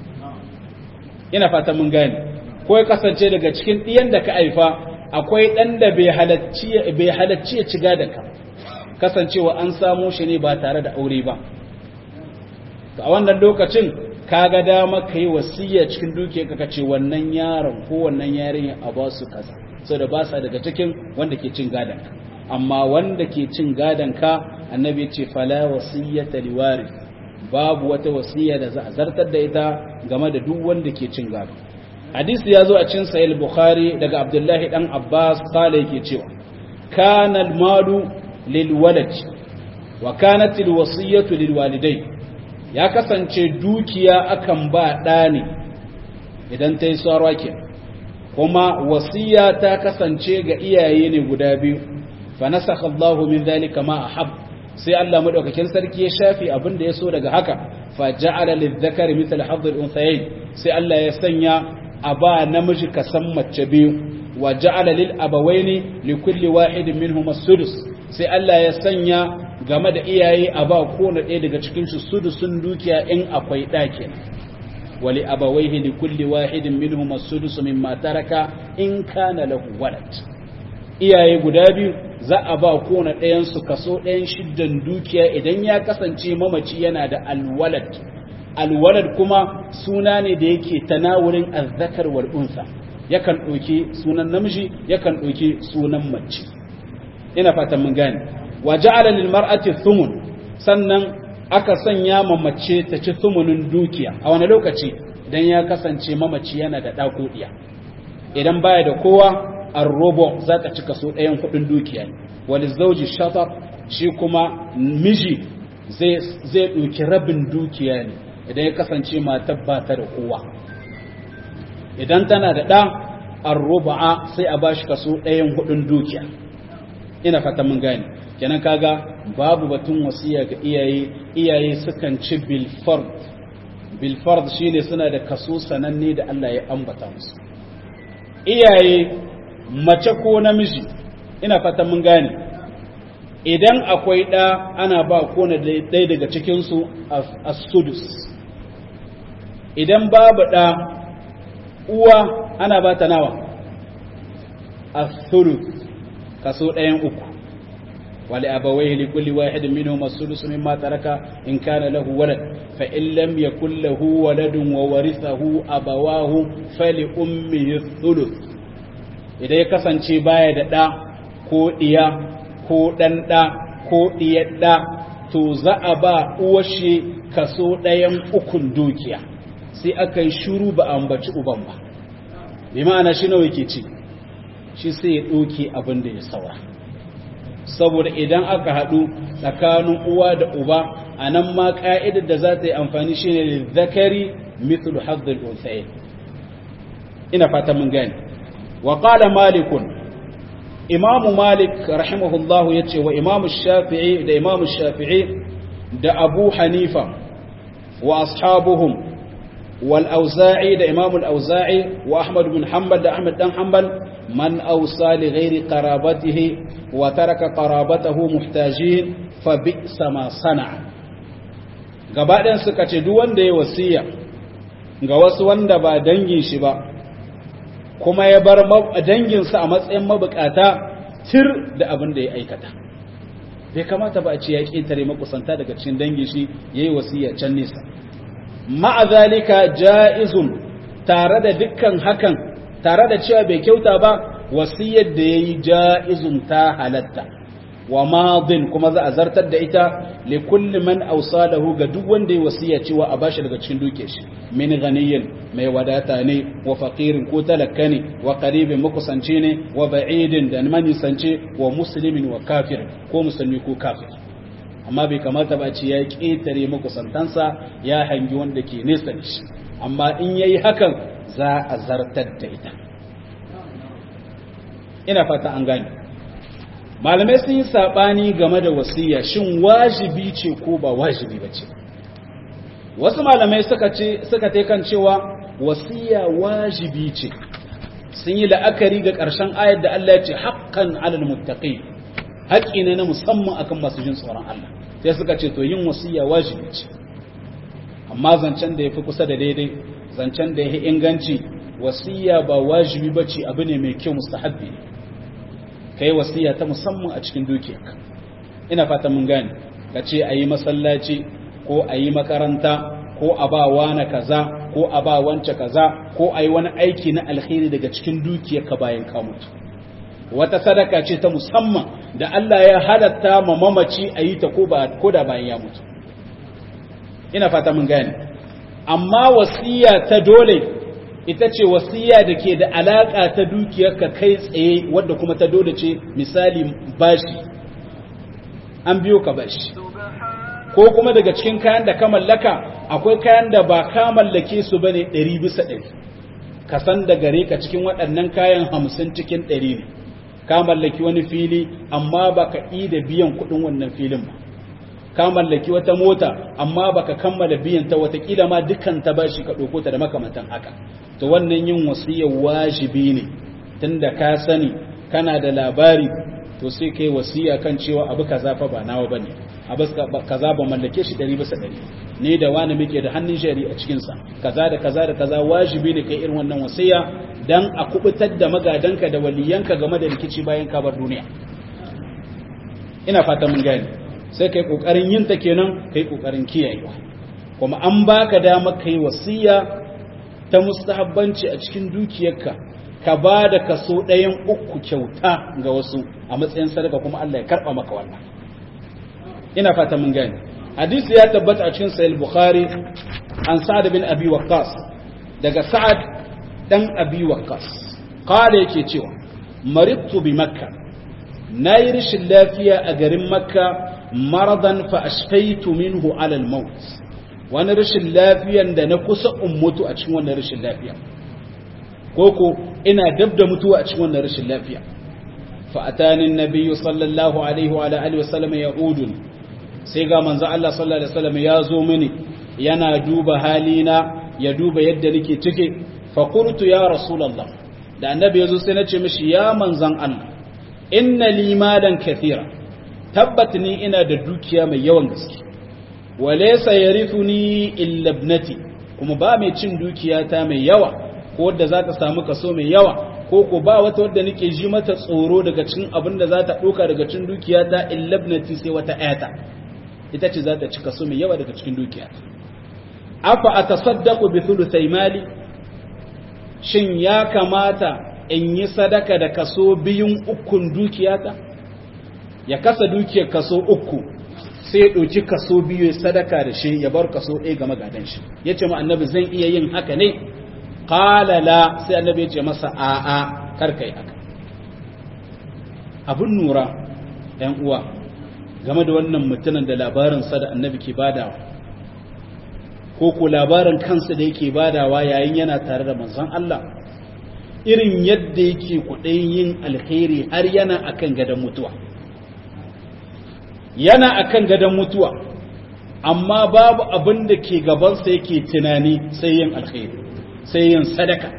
ina fata mun gane ko ya kasance daga cikin ɗiyan da ka haifa akwai ɗan da bai halacci ya ci gadonka kasancewa an samo shi ne ba tare da aure ba a wannan lokacin kaga dama ka yi wasiya cikin duke ka ce wannan yaron ko wannan yarinya a ba su kaza sau da ba sa daga cikin wanda ke cin gadonka amma wanda ke cin gadonka annabi ce fala wasiyyata liwari babu wata wasiya da za a zartar da ita game da duk wanda ke cin gado hadisi ya zo a cin sahih bukhari daga abdullahi dan abbas kala yake cewa kana malu lil walad wa kanat al wasiyatu lil walidai ya kasance dukiya akan ba ɗa ne idan ta yi sarwa ke kuma wasiya ta kasance ga iyaye ne guda biyu fa nasakha Allahu min dhalika ma ahab sai Allah madaukakin sarki ya shafi abin da ya so daga haka fa ja'ala lidh-dhakari mithla hadd al-unthayayn sai Allah ya sanya a ba namiji kasan mace biyu wa ja'ala lil abawaini li kulli wahidin minhum as-sudus sai Allah ya sanya game da iyaye a ba kowane ɗaya daga cikin su sudusun dukiya in akwai ɗakin wali abawaihi li kulli wahidin minhum as-sudus mimma taraka in kana lahu walad iyaye guda biyu za a ba kowane ɗayan su kaso ɗayan shiddan dukiya idan ya kasance mamaci yana da alwalad alwalad kuma suna ne da yake tanawurin azzakar wal unsa yakan ɗauki sunan namiji yakan ɗauki sunan mace ina fatan mun gane wa ja'ala lil mar'ati thumun sannan aka sanya ma mace ta ci thumunin dukiya a wani lokaci idan ya kasance mamaci yana da ɗako ɗiya idan baya da kowa ar-rubu za ta ci kaso ɗayan kuɗin dukiya ne wal zawji shatar shi kuma miji zai zai ɗauki rabin dukiya ne idan ya kasance matar ba ta da kowa idan tana da ɗa ar-rubu'a sai a bashi kaso ɗayan kuɗin dukiya ina fata mun gane kenan kaga babu batun wasiya ga iyaye iyaye sukan ci bil fard bil fard shine suna da kaso sananne da Allah ya ambata musu iyaye mace ko namiji ina fata mun gane idan akwai ɗa ana ba kone ɗaya daga cikinsu a sudus idan babu ɗa uwa ana ba ta nawa a sudus kaso ɗayan uku wali abawai likulli wahidin minhum as-sudus mimma taraka in kana lahu walad fa in lam yakul lahu waladun wa warithahu abawahu fali ummihi thuluth idan ya kasance baya da ɗa ko ɗiya ko ɗan ɗa ko ɗiyar ɗa to za a ba uwashe kaso ɗayan ukun dukiya sai aka yi shuru ba a ambaci uban ba bi ma'ana shi nawa yake ci shi sai ya ɗauke abin da ya saura saboda idan aka haɗu tsakanin uwa da uba a nan ma ƙa'idar da za ta yi amfani shi ne zakari mithlu haddul unsayin ina fata mun gani wa qala malikun imamu malik rahimahullahu ya ce wa imamu shafi'i da imamu shafi'i da abu hanifa wa ashabuhum wal auza'i da imamu al-auza'i wa ahmad bin hanbal da ahmad dan hanbal man awsa li ghairi qarabatihi wa taraka qarabatahu muhtajin fa bi'sa ma sana'a gabaɗayan suka ce duk wanda ya wasiya ga wasu wanda ba dangin shi ba kuma ya bar danginsa a matsayin mabukata tir da abin da ya aikata bai kamata ba a ce ya ƙetare makusanta daga cikin dangin shi ya yi wasiya can nesa ma'azalika ja'izun tare da dukkan hakan tare da cewa bai kyauta ba wasiyar da ya yi ja'izun ta halatta wa madin kuma za a zartar da ita li kulli man awsalahu ga duk wanda ya wasiya cewa a bashi daga cikin duke shi min ghaniyin mai wadata ne wa faqirin ko talakka ne wa qaribin makusanci ne wa ba'idin da manisance wa muslimin wa kafir ko musulmi ko kafir amma bai kamata ba ce ya ketare makusantansa ya hangi wanda ke nesa da shi amma in yayi hakan za a zartar da ita ina fata an gane malamai sun yi saɓani game da wasiya shin wajibi ce ko ba wajibi ba ce wasu malamai suka ce suka kan cewa wasiya wajibi ce sun yi la'akari ga ƙarshen ayar da Allah ya ce haƙƙan alal muttaqi haƙƙi ne na musamman akan masu jin tsoron Allah sai suka ce to yin wasiya wajibi ce amma zancen da yafi kusa da daidai zancen da yafi inganci wasiya ba wajibi bace abu ne mai kyau mustahabbi ne ka yi wasiya ta musamman a cikin dukiyarka ina fata mun gane ka ce a yi masallaci ko a yi makaranta ko a ba wani kaza ko a ba wance kaza ko a yi wani aiki na alkhairi daga cikin dukiyarka bayan ka mutu wata sadaka ce ta musamman da Allah ya halatta ma mamaci a yi ta ko da bayan ya mutu ina fata mun gane amma wasiya ta dole ita ce wasiya da ke da alaƙa ta dukiyarka kai tsaye wadda kuma ta dole ce misali bashi an biyo ka bashi ko kuma daga cikin kayan da ka mallaka akwai kayan da ba ka mallake su ba ne ɗari bisa ɗari ka san da gare ka cikin waɗannan kayan hamsin cikin ɗari ne ka mallaki wani fili amma ba ka da biyan kuɗin wannan filin ba ka mallaki wata mota amma baka kammala biyan ta watakila ma dukkan ta bashi ka ɗauko ta da makamantan haka to wannan yin wasiyya wajibi ne tunda ka sani kana da labari to sai kai wasiya kan cewa abu kaza fa ba nawa bane abu kaza ba mallake shi 100 bisa 100 ne da wani muke da hannun shari a cikin sa kaza da kaza da kaza wajibi ne kai irin wannan wasiya dan a kubutar da magadanka da waliyanka game da rikici bayan ka bar duniya ina fata mun gane sai kai kokarin yin ta kenan kai kokarin kiyayewa kuma an baka dama kai wasiya ta mustahabbanci a cikin dukiyarka ka ba da kaso ɗayan uku kyauta ga wasu a matsayin sadaka kuma Allah ya karɓa maka wannan ina fata mun gane hadisi ya tabbata a cikin sahih bukhari an sa'ad bin abi waqqas daga sa'ad dan abi waqqas qala yake cewa maridtu bi makka nayi rashin lafiya a garin makka maradan fa ashfaitu minhu ala al-maut wani rashin lafiyan da na kusa in mutu a cikin wannan rashin lafiya koko ina dab da mutuwa a cikin wannan rashin lafiya fa atani an-nabiy sallallahu alaihi wa alihi wa sallam ya'udun sai ga manzo Allah sallallahu alaihi wasallam ya zo mini yana duba halina ya duba yadda nake cike fa qultu ya rasulullah da annabi yazo sai nace mishi ya manzon Allah inna li malan kathira tabbat ni ina da dukiya mai yawan gaske wa laysa yarithuni illa ibnati kuma ba mai cin dukiya ta mai yawa ko wadda za ta samu kaso mai yawa ko ko ba wata wadda nake ji mata tsoro daga cikin abin da za ta ɗauka daga cikin dukiya ta illa ibnati sai wata ayata ita ce za ta ci kaso mai yawa daga cikin dukiya afa a tasaddaku bi thuluthai mali shin ya kamata in yi sadaka da kaso biyun ukun dukiyata ya kasa dukiyar kaso uku sai ya ɗauki kaso biyu ya sadaka da shi ya bar kaso ɗaya ga magadan shi ya ce ma annabi zan iya yin haka ne qala la sai annabi ya ce masa a'a kar kai haka abun nura ɗan uwa game da wannan mutumin da labarinsa da annabi ke badawa ko ko labarin kansa da yake badawa yayin yana tare da manzon Allah irin yadda yake kuɗin yin alkhairi har yana akan gadon mutuwa yana akan gadon mutuwa amma babu abin da ke gabansa yake tunani sai yin alkhairi sai yin sadaka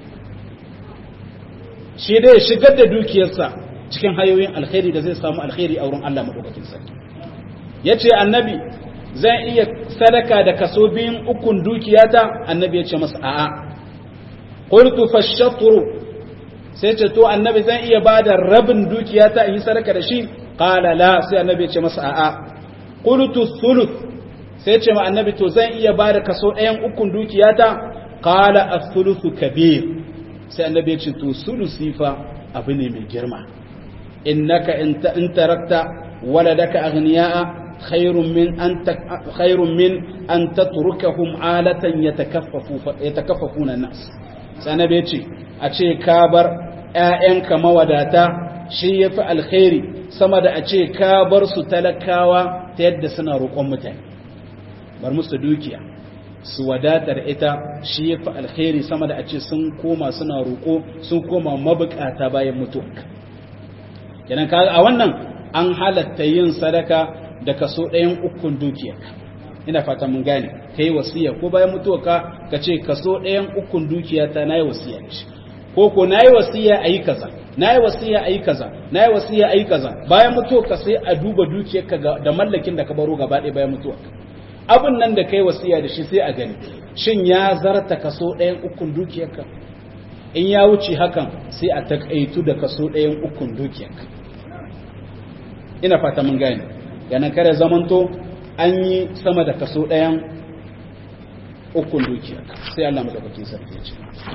shi dai shigar da dukiyarsa cikin hayoyin alkhairi da zai samu alkhairi a wurin Allah madaukakin sarki yace annabi zan iya sadaka da kaso biyun ukun dukiyata annabi yace masa a'a qultu fashatru sai ce to annabi zan iya bada rabin dukiyata in yi sadaka da shi qala la sai annabi yace masa a'a qultu thuluth sai ce ma annabi to zan iya bada kaso ɗayan ukun dukiyata qala ath-thuluthu kabir sai annabi yace to sulusi fa abu ne mai girma innaka in tarakta waladaka aghniya'a khairun min an khairun min an tatrukahum alatan yatakaffafu yatakaffafuna nas sanabe yace a ce ka bar ƴaƴanka mawadata shi yafi alkhairi sama da a ce ka bar su talakawa ta yadda suna roƙon mutane bar musu dukiya su wadatar ita shi yafi alkhairi sama da a ce sun koma suna roƙo sun koma mabukata bayan mutuwarka kenan ka a wannan an halatta yin sadaka da kaso ɗayan ukun dukiyarka ina fata mun gane ka yi wasiya ko bayan mutuwarka ka ce kaso ɗayan ukun dukiyata na yi wasiya da shi ko ko na yi wasiya a yi kaza na yi wasiya a yi kaza na yi wasiya a yi kaza bayan mutuwarka sai a duba dukiyarka da mallakin da ka baro gaba ɗaya bayan mutuwarka abin nan da ka yi wasiya da shi sai a gani shin ya zarta kaso ɗayan ukun dukiyarka in ya wuce hakan sai a takaitu da kaso ɗayan ukun dukiyarka ina fata mun gane yana kare zamanto an yi sama da kaso ɗayan ukun dukiyarka sai Allah madaukakin sarki ya ce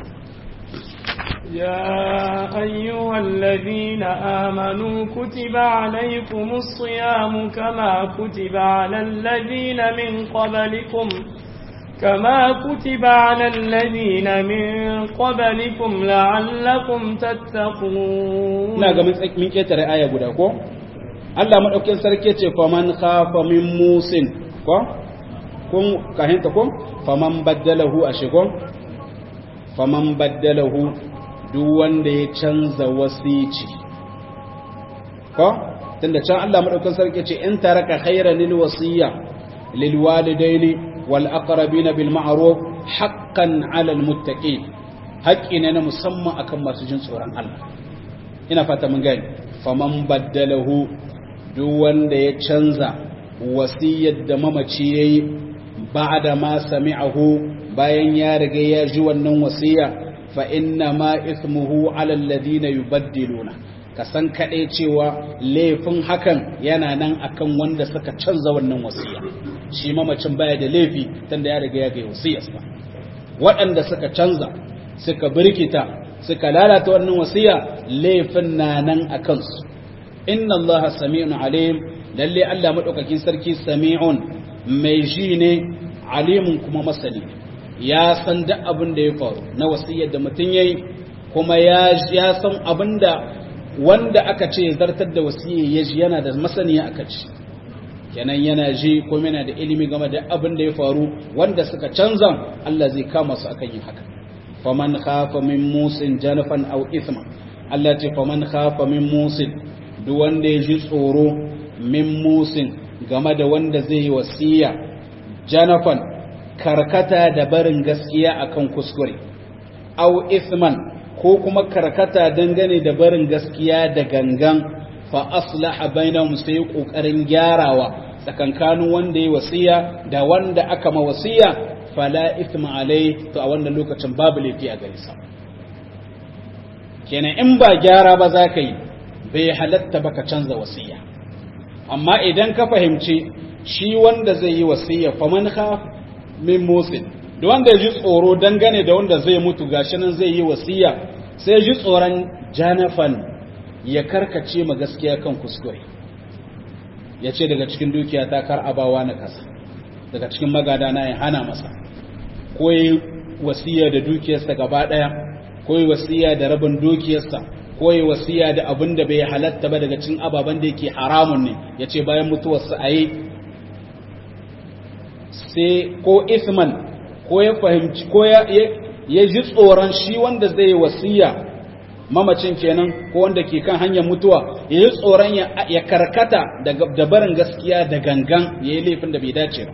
يا أيها الذين آمنوا كتب عليكم الصيام كما كتب على الذين من قبلكم كما كتب على الذين من قبلكم لعلكم تتقون ina ga mun ketare aya guda ko Allah madaukakin sarki ce faman khafa min musin ko kun kahinta ko faman baddalahu ashigo faman baddalahu duk wanda ya canza wasici ko tunda can Allah madaukakin sarki ce in taraka khairan lil wasiya lil walidaini wal aqrabina bil ma'ruf haqqan 'ala al muttaqin haƙƙi ne na musamman akan masu jin tsoron Allah ina fata mun gani faman baddalahu duk wanda ya canza wasiyar da mamaci yayi ba'da ma sami'ahu bayan ya riga ya ji wannan wasiya fa inna ma ismuhu 'ala alladhina yubaddiluna ka san kaɗai cewa laifin hakan yana nan akan wanda suka canza wannan wasiya shi mamacin baya da laifi tunda ya riga ya ga wasiyarsa waɗanda suka canza suka birkita suka lalata wannan wasiya laifin na nan a kansu inna Allah sami'un alim lalle Allah madaukakin sarki sami'un mai ji ne alimun kuma masani ya san duk abin da ya faru na wasiyar da mutum yayi kuma ya ya san abinda wanda aka ce zartar da wasiyya ya ji yana da masaniya aka ci kenan yana ji ko yana da ilimi game da abin da ya faru wanda suka canza Allah zai kama su akan yin haka faman khafa min musin janafan aw ithma Allah ce faman khafa min musin duk wanda ya ji tsoro min musin game da wanda zai yi wasiya janafan karkata da barin gaskiya akan kuskure aw ithman ko kuma karkata dangane da barin gaskiya da gangan fa aslaha bainahum sai kokarin gyarawa tsakankanin wanda ya wasiya da wanda aka ma wasiya fala ithma alai to a wannan lokacin babu laifi a gare sa kenan in ba gyara ba za ka yi bai halatta baka canza wasiya amma idan ka fahimci shi wanda zai yi wasiya faman khaf min musin da wanda ya ji tsoro dangane da wanda zai mutu gashi nan zai yi wasiya sai ji tsoron janafan ya karkace ma gaskiya kan kuskure ya ce daga cikin dukiya ta kar abawa na kasa daga cikin magada na ya hana masa ko yi wasiya da dukiyarsa gaba daya ko yi wasiya da rabin dukiyarsa ko yi wasiya da abin da bai halatta ba daga cikin ababen da yake haramun ne ya ce bayan mutuwarsa a yi sai ko isman ko ya fahimci ko ya ji tsoron shi wanda zai wasiya mamacin kenan ko wanda ke kan hanyar mutuwa ya yi tsoron ya karkata da barin gaskiya da gangan ya yi laifin da bai dace ba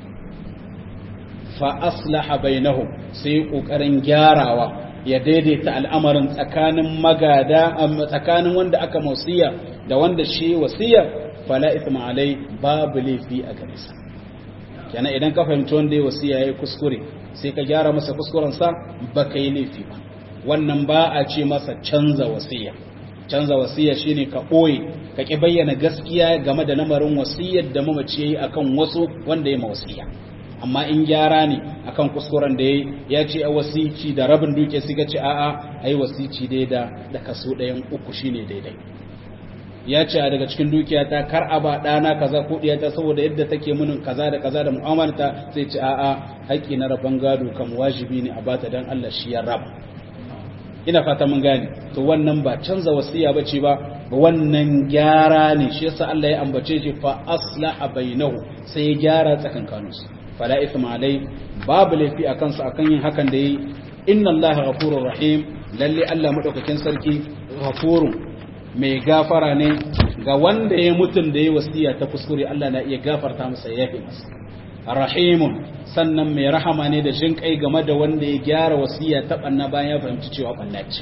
fa aslaha bainahu sai kokarin gyarawa ya daidaita al'amarin tsakanin magada tsakanin wanda aka wasiya da wanda shi wasiya fala ithma alai babu laifi a gare sa kenan idan ka fahimci wanda ya wasiya yayi kuskure sai ka gyara masa kuskurensa ba ka yi laifi ba wannan ba a ce masa canza wasiya canza wasiya shine ka ɓoye ka ƙi bayyana gaskiya game da lamarin wasiyar da mamaci ya yi a kan wasu wanda ya ma wasiya amma in gyara ne akan kuskuren da ya ya ce a wasici da rabin duke suka ce a'a a yi wasici dai da da kaso ɗayan uku shine daidai ya ce a daga cikin dukiya ta kar a ba ɗana kaza ko ɗiyata saboda yadda take munin kaza da kaza da mu'amalta sai ce a'a haƙƙi na rabon gado kam wajibi ne a bata dan Allah shi ya raba ina fata mun gane to wannan ba canza wasiya bace ba wannan gyara ne shi yasa Allah ya ambace shi fa aslaha bainahu sai ya gyara tsakankanin su fala ithma alai babu laifi akan su akan yin hakan da yi inna Allah ghafurur rahim lalle Allah madaukakin sarki ghafurun mai gafara ne ga wanda ya mutun da ya wasiya ta kuskure Allah na iya gafarta masa ya yafe masa rahimun sannan mai rahama ne da jin kai game da wanda ya gyara wasiya ta banna bayan ya fahimci cewa banna ce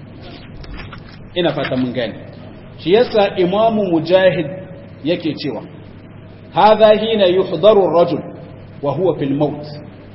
ina fata mun gane shi yasa imamu mujahid yake cewa hadha hina yuhdaru ar-rajul wa huwa fil maut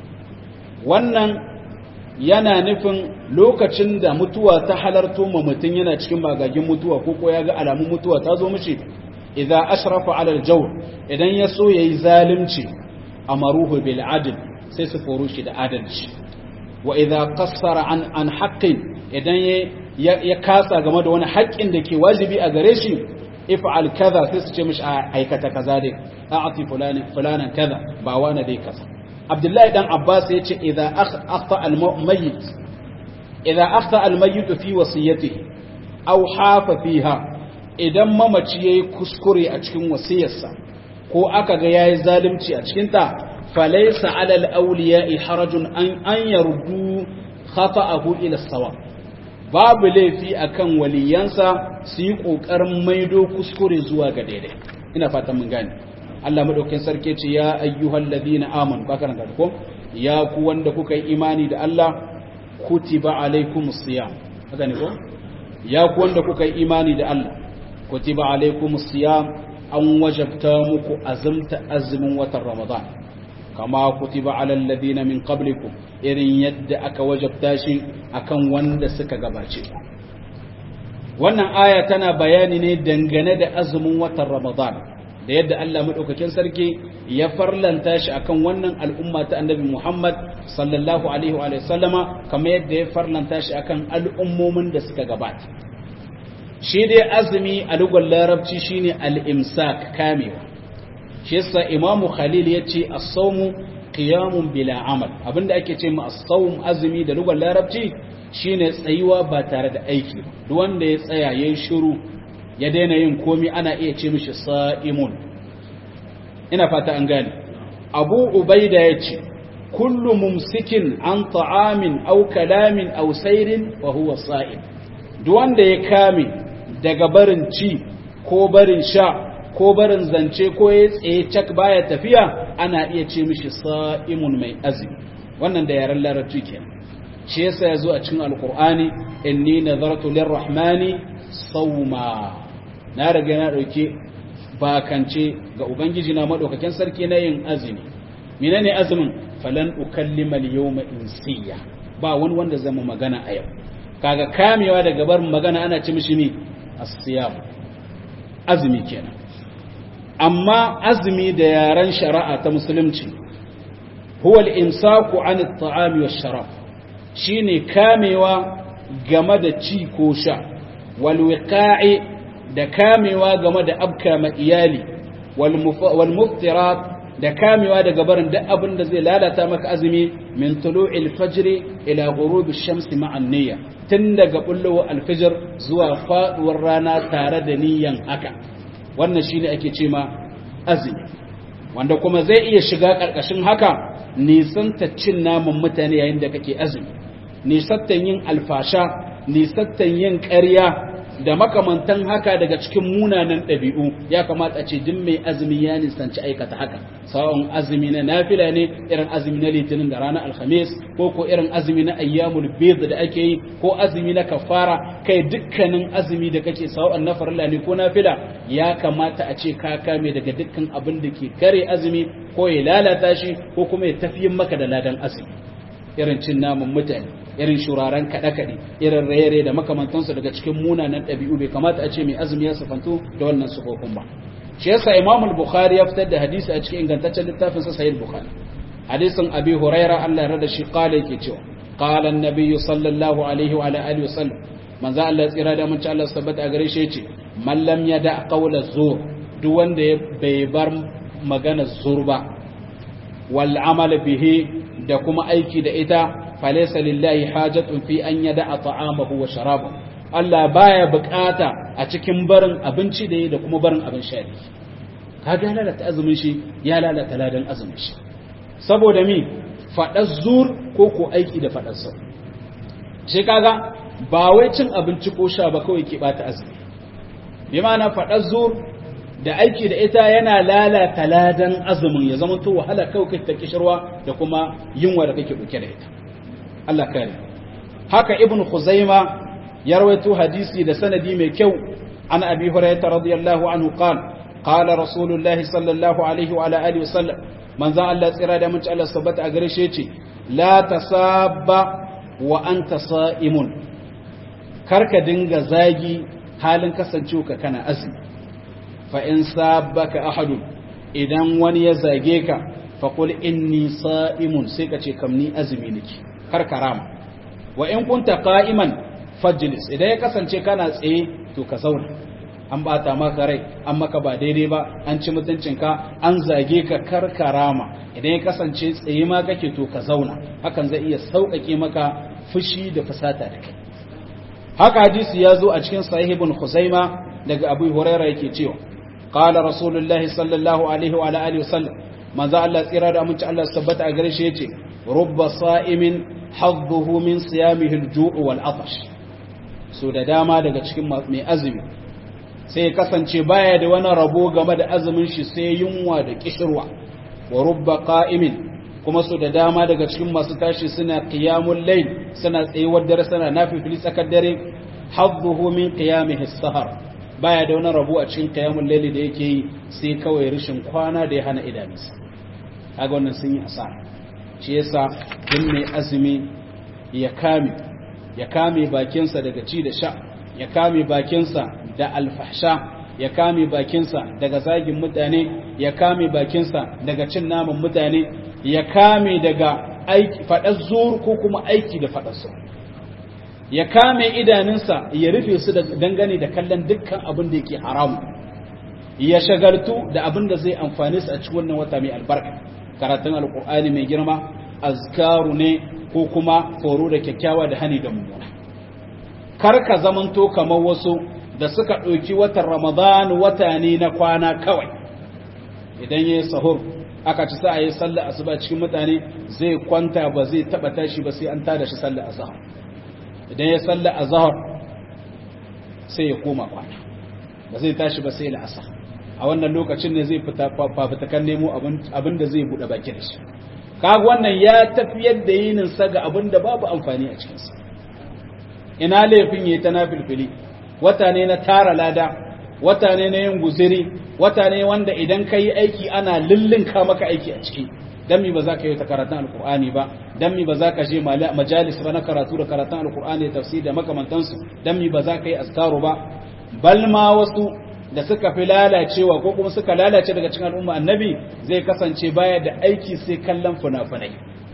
wannan yana nufin lokacin da mutuwa ta halarto ma mutum yana cikin magagin mutuwa ko ko ya ga alamun mutuwa ta zo mishi idza ashrafa ala al-jawr idan ya so yayi zalunci amaruhu bil adl sai su foro shi da adalci wa idza qassara an an haqqin idan ya kasa game da wani haƙƙin da ke wajibi a gare shi if'al kaza sai su ce mishi aikata kaza dai a'ti fulani fulanan kaza ba wani dai kaza abdullahi dan abbas yace idza akhta al mayyit idza akhta al mayyit fi wasiyatihi aw hafa fiha idan mamaci yayi kuskure a cikin wasiyarsa ko aka ga yayi zalunci a cikin ta falaysa ala al awliya'i harajun an an yaruddu khata'ahu ila as-sawab babu laifi akan waliyansa su yi ƙoƙarin maido kuskure zuwa ga daidai ina fatan mun gane Allah madaukakin sarki ce ya ayyuhal ladina amanu ba kana ko ya ku wanda kuka yi imani da Allah kutiba alaikumus siyam haka ne ko ya ku wanda kuka yi imani da Allah kutiba alaikumus siyam an wajabta muku azumta azumin watan ramadan kama kutiba alal ladina min qablikum irin yadda aka wajabta shi akan wanda suka gabace wannan aya tana bayani ne dangane da azumin watan Ramadan da yadda Allah madaukakin sarki ya farlanta shi akan wannan al'umma ta Annabi Muhammad sallallahu alaihi wa sallama kamar yadda ya farlanta shi akan al'ummomin da suka gabata shi dai azumi a lugar larabci shine al-imsak kamewa shi yasa imamu khalil ya ce as-sawmu qiyamun bila amal abinda ake ce ma as-sawm azumi da lugar larabci shine tsayuwa ba tare da aiki duk wanda ya tsaya yayin shiru ya daina yin komi ana iya ce mishi sa'imun ina fata an gane abu ubaida yace kullu mumsikin an ta'amin aw kalamin aw sayrin fa huwa sa'im duk wanda ya kame daga barin ci ko barin sha ko barin zance ko ya tsaye cak baya tafiya ana iya ce mishi sa'imun mai azumi wannan da yaren larabci kenan shi yasa yazo a cikin alqur'ani inni nazartu lirrahmani sawma na riga na dauke bakance ga ubangiji na madaukakin sarki na yin azumi menene azumin falan ukallima al-yawma insiya ba wani wanda zama magana a yau kaga kamewa daga barin magana ana ci mishi ne as-siyam azumi kenan amma azumi da yaren shari'a ta musulunci huwa al-imsaku 'an at-ta'ami wash-sharab shine kamewa game da ci ko sha wal wiqa'i da kamewa game da abka ma iyali wal muftirat da kamewa daga barin duk abin da zai lalata maka azumi min tulu'il fajr ila ghurubi shamsi ma'an niyya tun daga bullowa alfijir zuwa faduwar rana tare da niyyan haka wannan shine ake ce ma azumi wanda kuma zai iya shiga karkashin haka nisanta cin naman mutane yayin da kake azumi nisattan yin alfasha nisattan yin ƙarya da makamantan haka daga cikin munanan ɗabi'u ya kamata a ce duk mai azumi ya nisanci aikata haka sawon azumi na nafila ne irin azumi na litinin da ranar alhamis ko ko irin azumi na ayyamul bid da ake yi ko azumi na kafara kai dukkanin azumi da kake sawon na farilla ne ko nafila ya kamata a ce ka kame daga dukkan abin da ke kare azumi ko ya lalata shi ko kuma ya tafiyin maka da ladan azumi irin cin naman mutane irin shuraren kaɗe-kaɗe irin raye da makamantansu daga cikin munanan ɗabi'u bai kamata a ce mai azumi ya sufanto da wannan sufofin ba shi yasa imam al-bukhari ya fitar da hadisi a cikin ingantaccen littafin sa sahih bukhari hadisin abi huraira Allah ya rada shi qala yake cewa qala an-nabiy sallallahu alaihi wa ala alihi wasallam manzo Allah ya tsira da mun ci Allah sabbata a gare shi yace man lam yada qawla zur duk wanda bai bar magana zur ba wal amal bihi da kuma aiki da ita falaisa lillahi hajatun fi an yada ta'amahu wa sharabahu Allah baya bukata a cikin barin abinci da yi da kuma barin abin sha kaga lalata azumin shi ya lalata ladan azumin shi saboda mi fadar zur ko ko aiki da fadar sa shi kaga ba wai cin abinci ko sha ba kawai ke bata azumi bi ma'ana fadar zur da aiki da ita yana lalata ladan azumin ya zama to wahala kawai kai ta kishirwa da kuma yunwa da kake dauke da ita Allah kare haka ibn khuzaima ya rawaito hadisi da sanadi mai kyau an abi hurairah radiyallahu anhu qala qala rasulullahi sallallahu alaihi wa ala alihi wasallam manzo Allah tsira da mun ci Allah sabata a gare shi yace la tasabba wa anta sa'imun karka dinga zagi halin kasancewa ka kana azumi fa in sabbaka ahadun idan wani ya zage ka fa qul inni sa'imun sai ka ce kam ni azumi nake kar karama wa in kunta qa'iman fajlis idan ya kasance kana tsaye to ka zauna an bata maka rai an maka ba daidai ba an ci mutuncinka an zage ka kar karama idan ya kasance tsaye ma kake to ka zauna hakan zai iya sauƙaƙe maka fushi da fusata da kai haka hadisi ya zo a cikin sahih ibn khuzaima daga abu huraira yake cewa qala rasulullahi sallallahu alaihi wa alihi wasallam manzo Allah tsira da aminci Allah tabbata a gare shi yace rubba sa'imin hadduhu min siyamihi al-ju' wal atash so da dama daga cikin mai azumi sai ya kasance baya da wani rabo game da azumin shi sai yunwa da kishirwa wa rubba qa'imin kuma so da dama daga cikin masu tashi suna qiyamul layl suna tsayuwar dare suna nafifili tsakar dare hadduhu min qiyamihi as-sahar baya da wani rabo a cikin qiyamul layl da yake yi sai kawai rishin kwana da ya hana idanunsa kaga wannan sun yi asara shi yasa duk mai azumi ya kame ya kame bakinsa daga ci da sha ya kame bakinsa da alfahsha ya kame bakinsa daga zagin mutane ya kame bakinsa daga cin naman mutane ya kame daga aiki faɗar zuwa ko kuma aiki da faɗar su ya kame idanunsa ya rufe su da dangane da kallon dukkan abin da yake haramu ya shagaltu da abin da zai amfani su a cikin wannan wata mai albarka karatun alkur'ani mai girma azkaru ne ko kuma foro da kyakkyawa da hani da mummuna kar ka zamanto kamar wasu da suka ɗauki watan ramadan wata ne na kwana kawai idan ya yi sahur aka ci sa a yi sallar asuba cikin mutane zai kwanta ba zai taba tashi ba sai an tada shi sallar azhar idan ya sallar azhar sai ya koma kwana ba zai tashi ba sai la'asar a wannan lokacin ne zai fita fafitakan nemo abin da zai buɗe baki da shi kaga wannan ya tafiyar da yinin sa ga abin da babu amfani a cikinsa ina laifin yayi ta nafilfili wata ne na tara lada wata ne na yin guziri wata ne wanda idan ka yi aiki ana lullunka maka aiki a ciki dan mi ba za ka yi ta karatun alkur'ani ba dan mi ba za ka je majalis ba na karatu da karatun alkur'ani da tafsir da makamantansu dan mi ba za ka yi azkaru ba bal ma wasu da suka fi lalacewa ko kuma suka lalace daga cikin al'umma annabi zai kasance baya da aiki sai kallon funafunai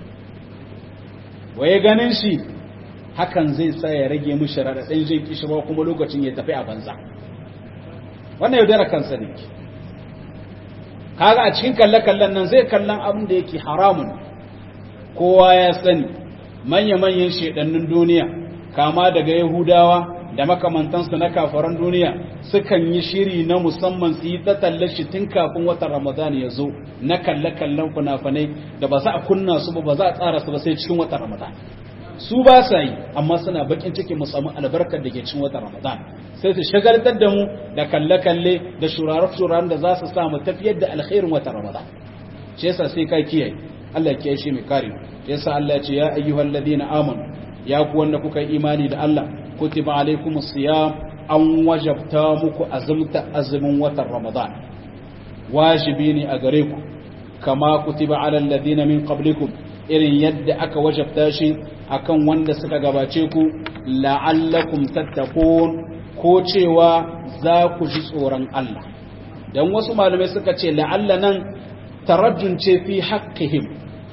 waye ganin shi hakan zai sa ya rage mishi raɗaɗin jin kishirwa kuma lokacin ya tafi a banza wannan yaudara kansa ne kaga a cikin kalle-kallen nan zai kallon abin da yake haramun kowa ya sani manya-manyan shaidannin duniya kama daga yahudawa da makamantansu na kafaran duniya sukan yi shiri na musamman su yi ta shi tun kafin watan ramadan ya zo na kalle-kallen funafanai da ba za a kunna su ba ba za a tsara su ba sai cikin watan ramadan su ba sa yi amma suna bakin ciki mu samu albarkar da ke cikin watan ramadan sai su shagaltar da mu da kalle-kalle da shurarar-shurarar da za su samu tafiyar da alkhairin watan ramadan shi yasa sai ka kiyaye Allah kiyaye shi mai kare yasa Allah ce ya ayyuhal ladina amanu ya ku wanda kuka yi imani da Allah kutiba alaikumus siyam an wajabta muku azumta azumin watan ramadan wajibi ne a gare ku kama kutiba alal ladina min qablikum irin yadda aka wajabta shi akan wanda suka gabace ku la'allakum tattaqun ko cewa za ku ji tsoron Allah dan wasu malamai suka ce la'alla nan tarajjun ce fi haqqihim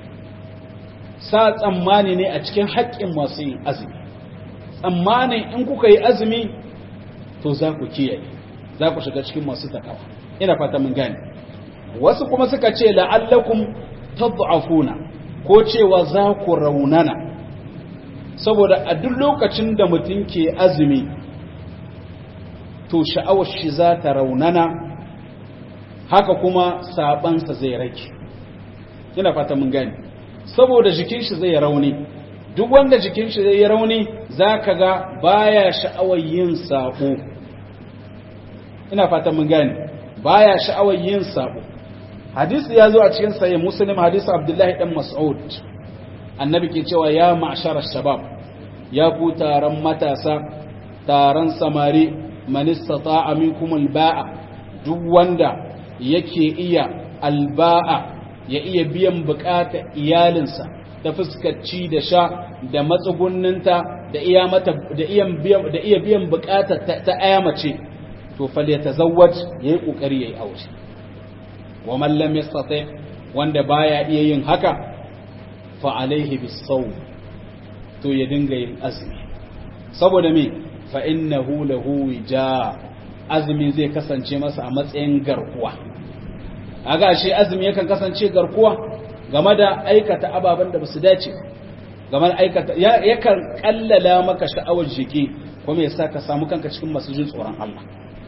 sa tsammani ne a cikin haƙƙin masu yin azumi tsammanin in kuka yi azumi to za ku kiyaye za ku shiga cikin masu takawa ina fata mun gane wasu kuma suka ce la'allakum tad'afuna ko cewa za ku raunana saboda a duk lokacin da mutum ke azumi to sha'awar shi za ta raunana haka kuma sabansa zai rage ina fata mun gani saboda jikin shi zai rauni duk wanda jikin shi zai rauni zaka ga baya sha'awar yin sabo ina fata mun gani baya sha'awar yin sabo hadisi ya zo a cikin sahih muslim hadisi abdullahi dan mas'ud annabi ke cewa ya ma'shar shabab ya ku taron matasa taron samari man istata'a minkum alba'a duk wanda yake iya alba'a ya iya biyan bukata iyalinsa ta fuskaci da sha da matsugunninta da iya mata da iya biyan da iya biyan bukata ta aya mace to falyatazawwaj yayi kokari yayi aure wa man lam yastati wanda baya iya yin haka fa alaihi bisawm to ya dinga yin azumi saboda me fa innahu lahu wija azumi zai kasance masa a matsayin garkuwa kaga shi azumi yakan kasance garkuwa game da aikata ababen da basu dace game da aikata yakan kallala maka sha'awar jiki kuma yasa ka samu kanka cikin masu jin tsoron Allah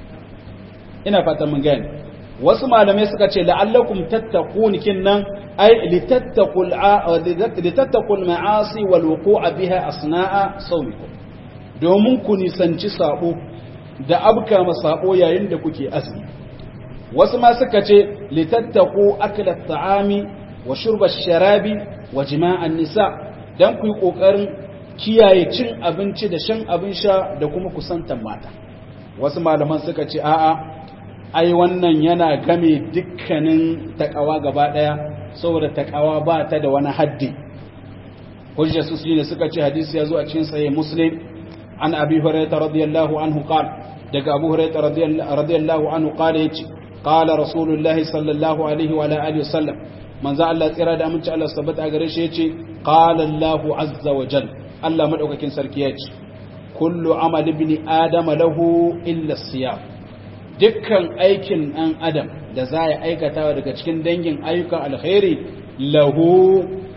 ina fatan mun gane wasu malamai suka ce la'allakum tattaqun kinnan ay litattaqul litattaqul ma'asi wal wuqu'a biha asna'a sawmikum domin ku nisanci sabo da abka masabo yayin da kuke azumi wasu ma suka ce litattaqu aklat ta'ami wa shurba sharabi wa jima'an nisa dan ku yi kokarin kiyaye cin abinci da shan abin sha da kuma kusantan mata wasu malaman suka ce a'a ai wannan yana game dukkanin takawa gaba daya saboda takawa ba ta da wani haddi hujja su ne suka ce hadisi ya zo a cikin sahih muslim an abi hurairah radiyallahu anhu qala daga abu hurairah radiyallahu anhu qala yace qala rasulullahi sallallahu alaihi wa alihi wasallam manzo Allah tsira da aminci Allah tabbata gare shi yace qala Allahu azza wa jal Allah madaukakin sarki yace kullu amal ibn adam lahu illa siyam dukkan aikin ɗan adam da za ya aikata daga cikin dangin ayyukan alkhairi lahu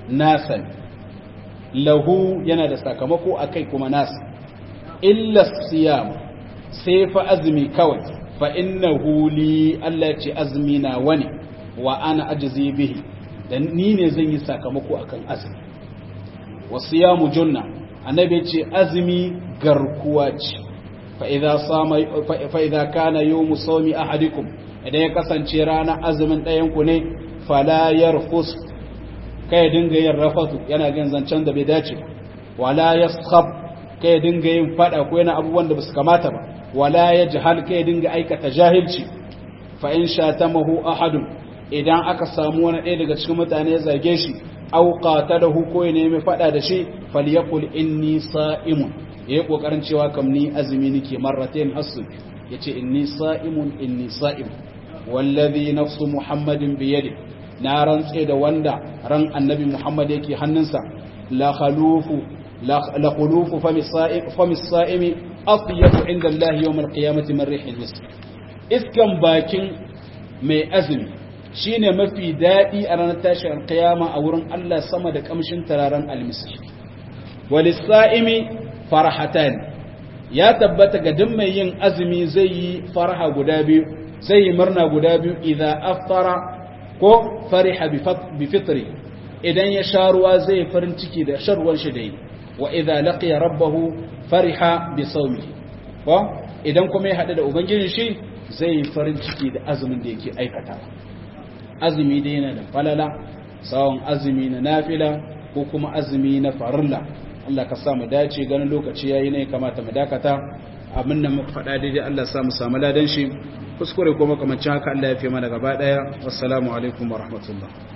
nasa lahu yana da sakamako akai kuma nasa illa siyam sai fa azumi kawai fa innahu li Allah ce azumi na wani wa ana ajzi bihi dan ni ne zan yi sakamako akan azumi wa siyamu junna annabi ce azumi garkuwa ce fa idza sama fa idza kana yawmu sawmi ahadikum idan ya kasance rana azumin ɗayan ku ne fala yarfus kai dinga yin rafatu yana gan zancen da bai dace wala yaskhab kai dinga yin fada ko yana abubuwan da basu kamata ba wala yajhal kai dinga aikata jahilci fa in shatamahu ahadun idan aka samu wani ɗaya daga cikin mutane ya zage shi aw qatalahu ko ya nemi fada da shi falyaqul inni sa'imun yayi kokarin cewa kam ni azumi nake marratain hasu yace inni sa'imun inni sa'im wallazi nafsu muhammadin bi yadi na rantse da wanda ran annabi muhammad yake hannunsa la khalufu la khulufu fami sa'im fami sa'imi atyabu inda allah yawm alqiyamati min rihil misk iskan bakin mai azumi shine mafi daɗi a ranar tashin alkiyama a wurin Allah sama da kamshin tararen almiski walisa'imi farhatan ya tabbata ga duk mai yin azumi zai yi farha guda biyu zai yi murna guda biyu idan aftara ko fariha bi fitri idan ya sha ruwa zai farin ciki da sharwan shi da yi wa idan laqiya rabbahu fariha bi sawmihi ko idan kuma ya haɗu da ubangijin shi zai yi farin ciki da azumin da yake aikatawa azumi dai yana da falala tsawon azumi na nafila ko kuma azumi na farilla Allah ka sa mu dace ganin lokaci yayi ne kamata mu dakata abin da muka faɗa daidai Allah sa mu samu ladan shi kuskure kuma kamar haka Allah ya fi mana gaba daya wassalamu alaikum wa rahmatullah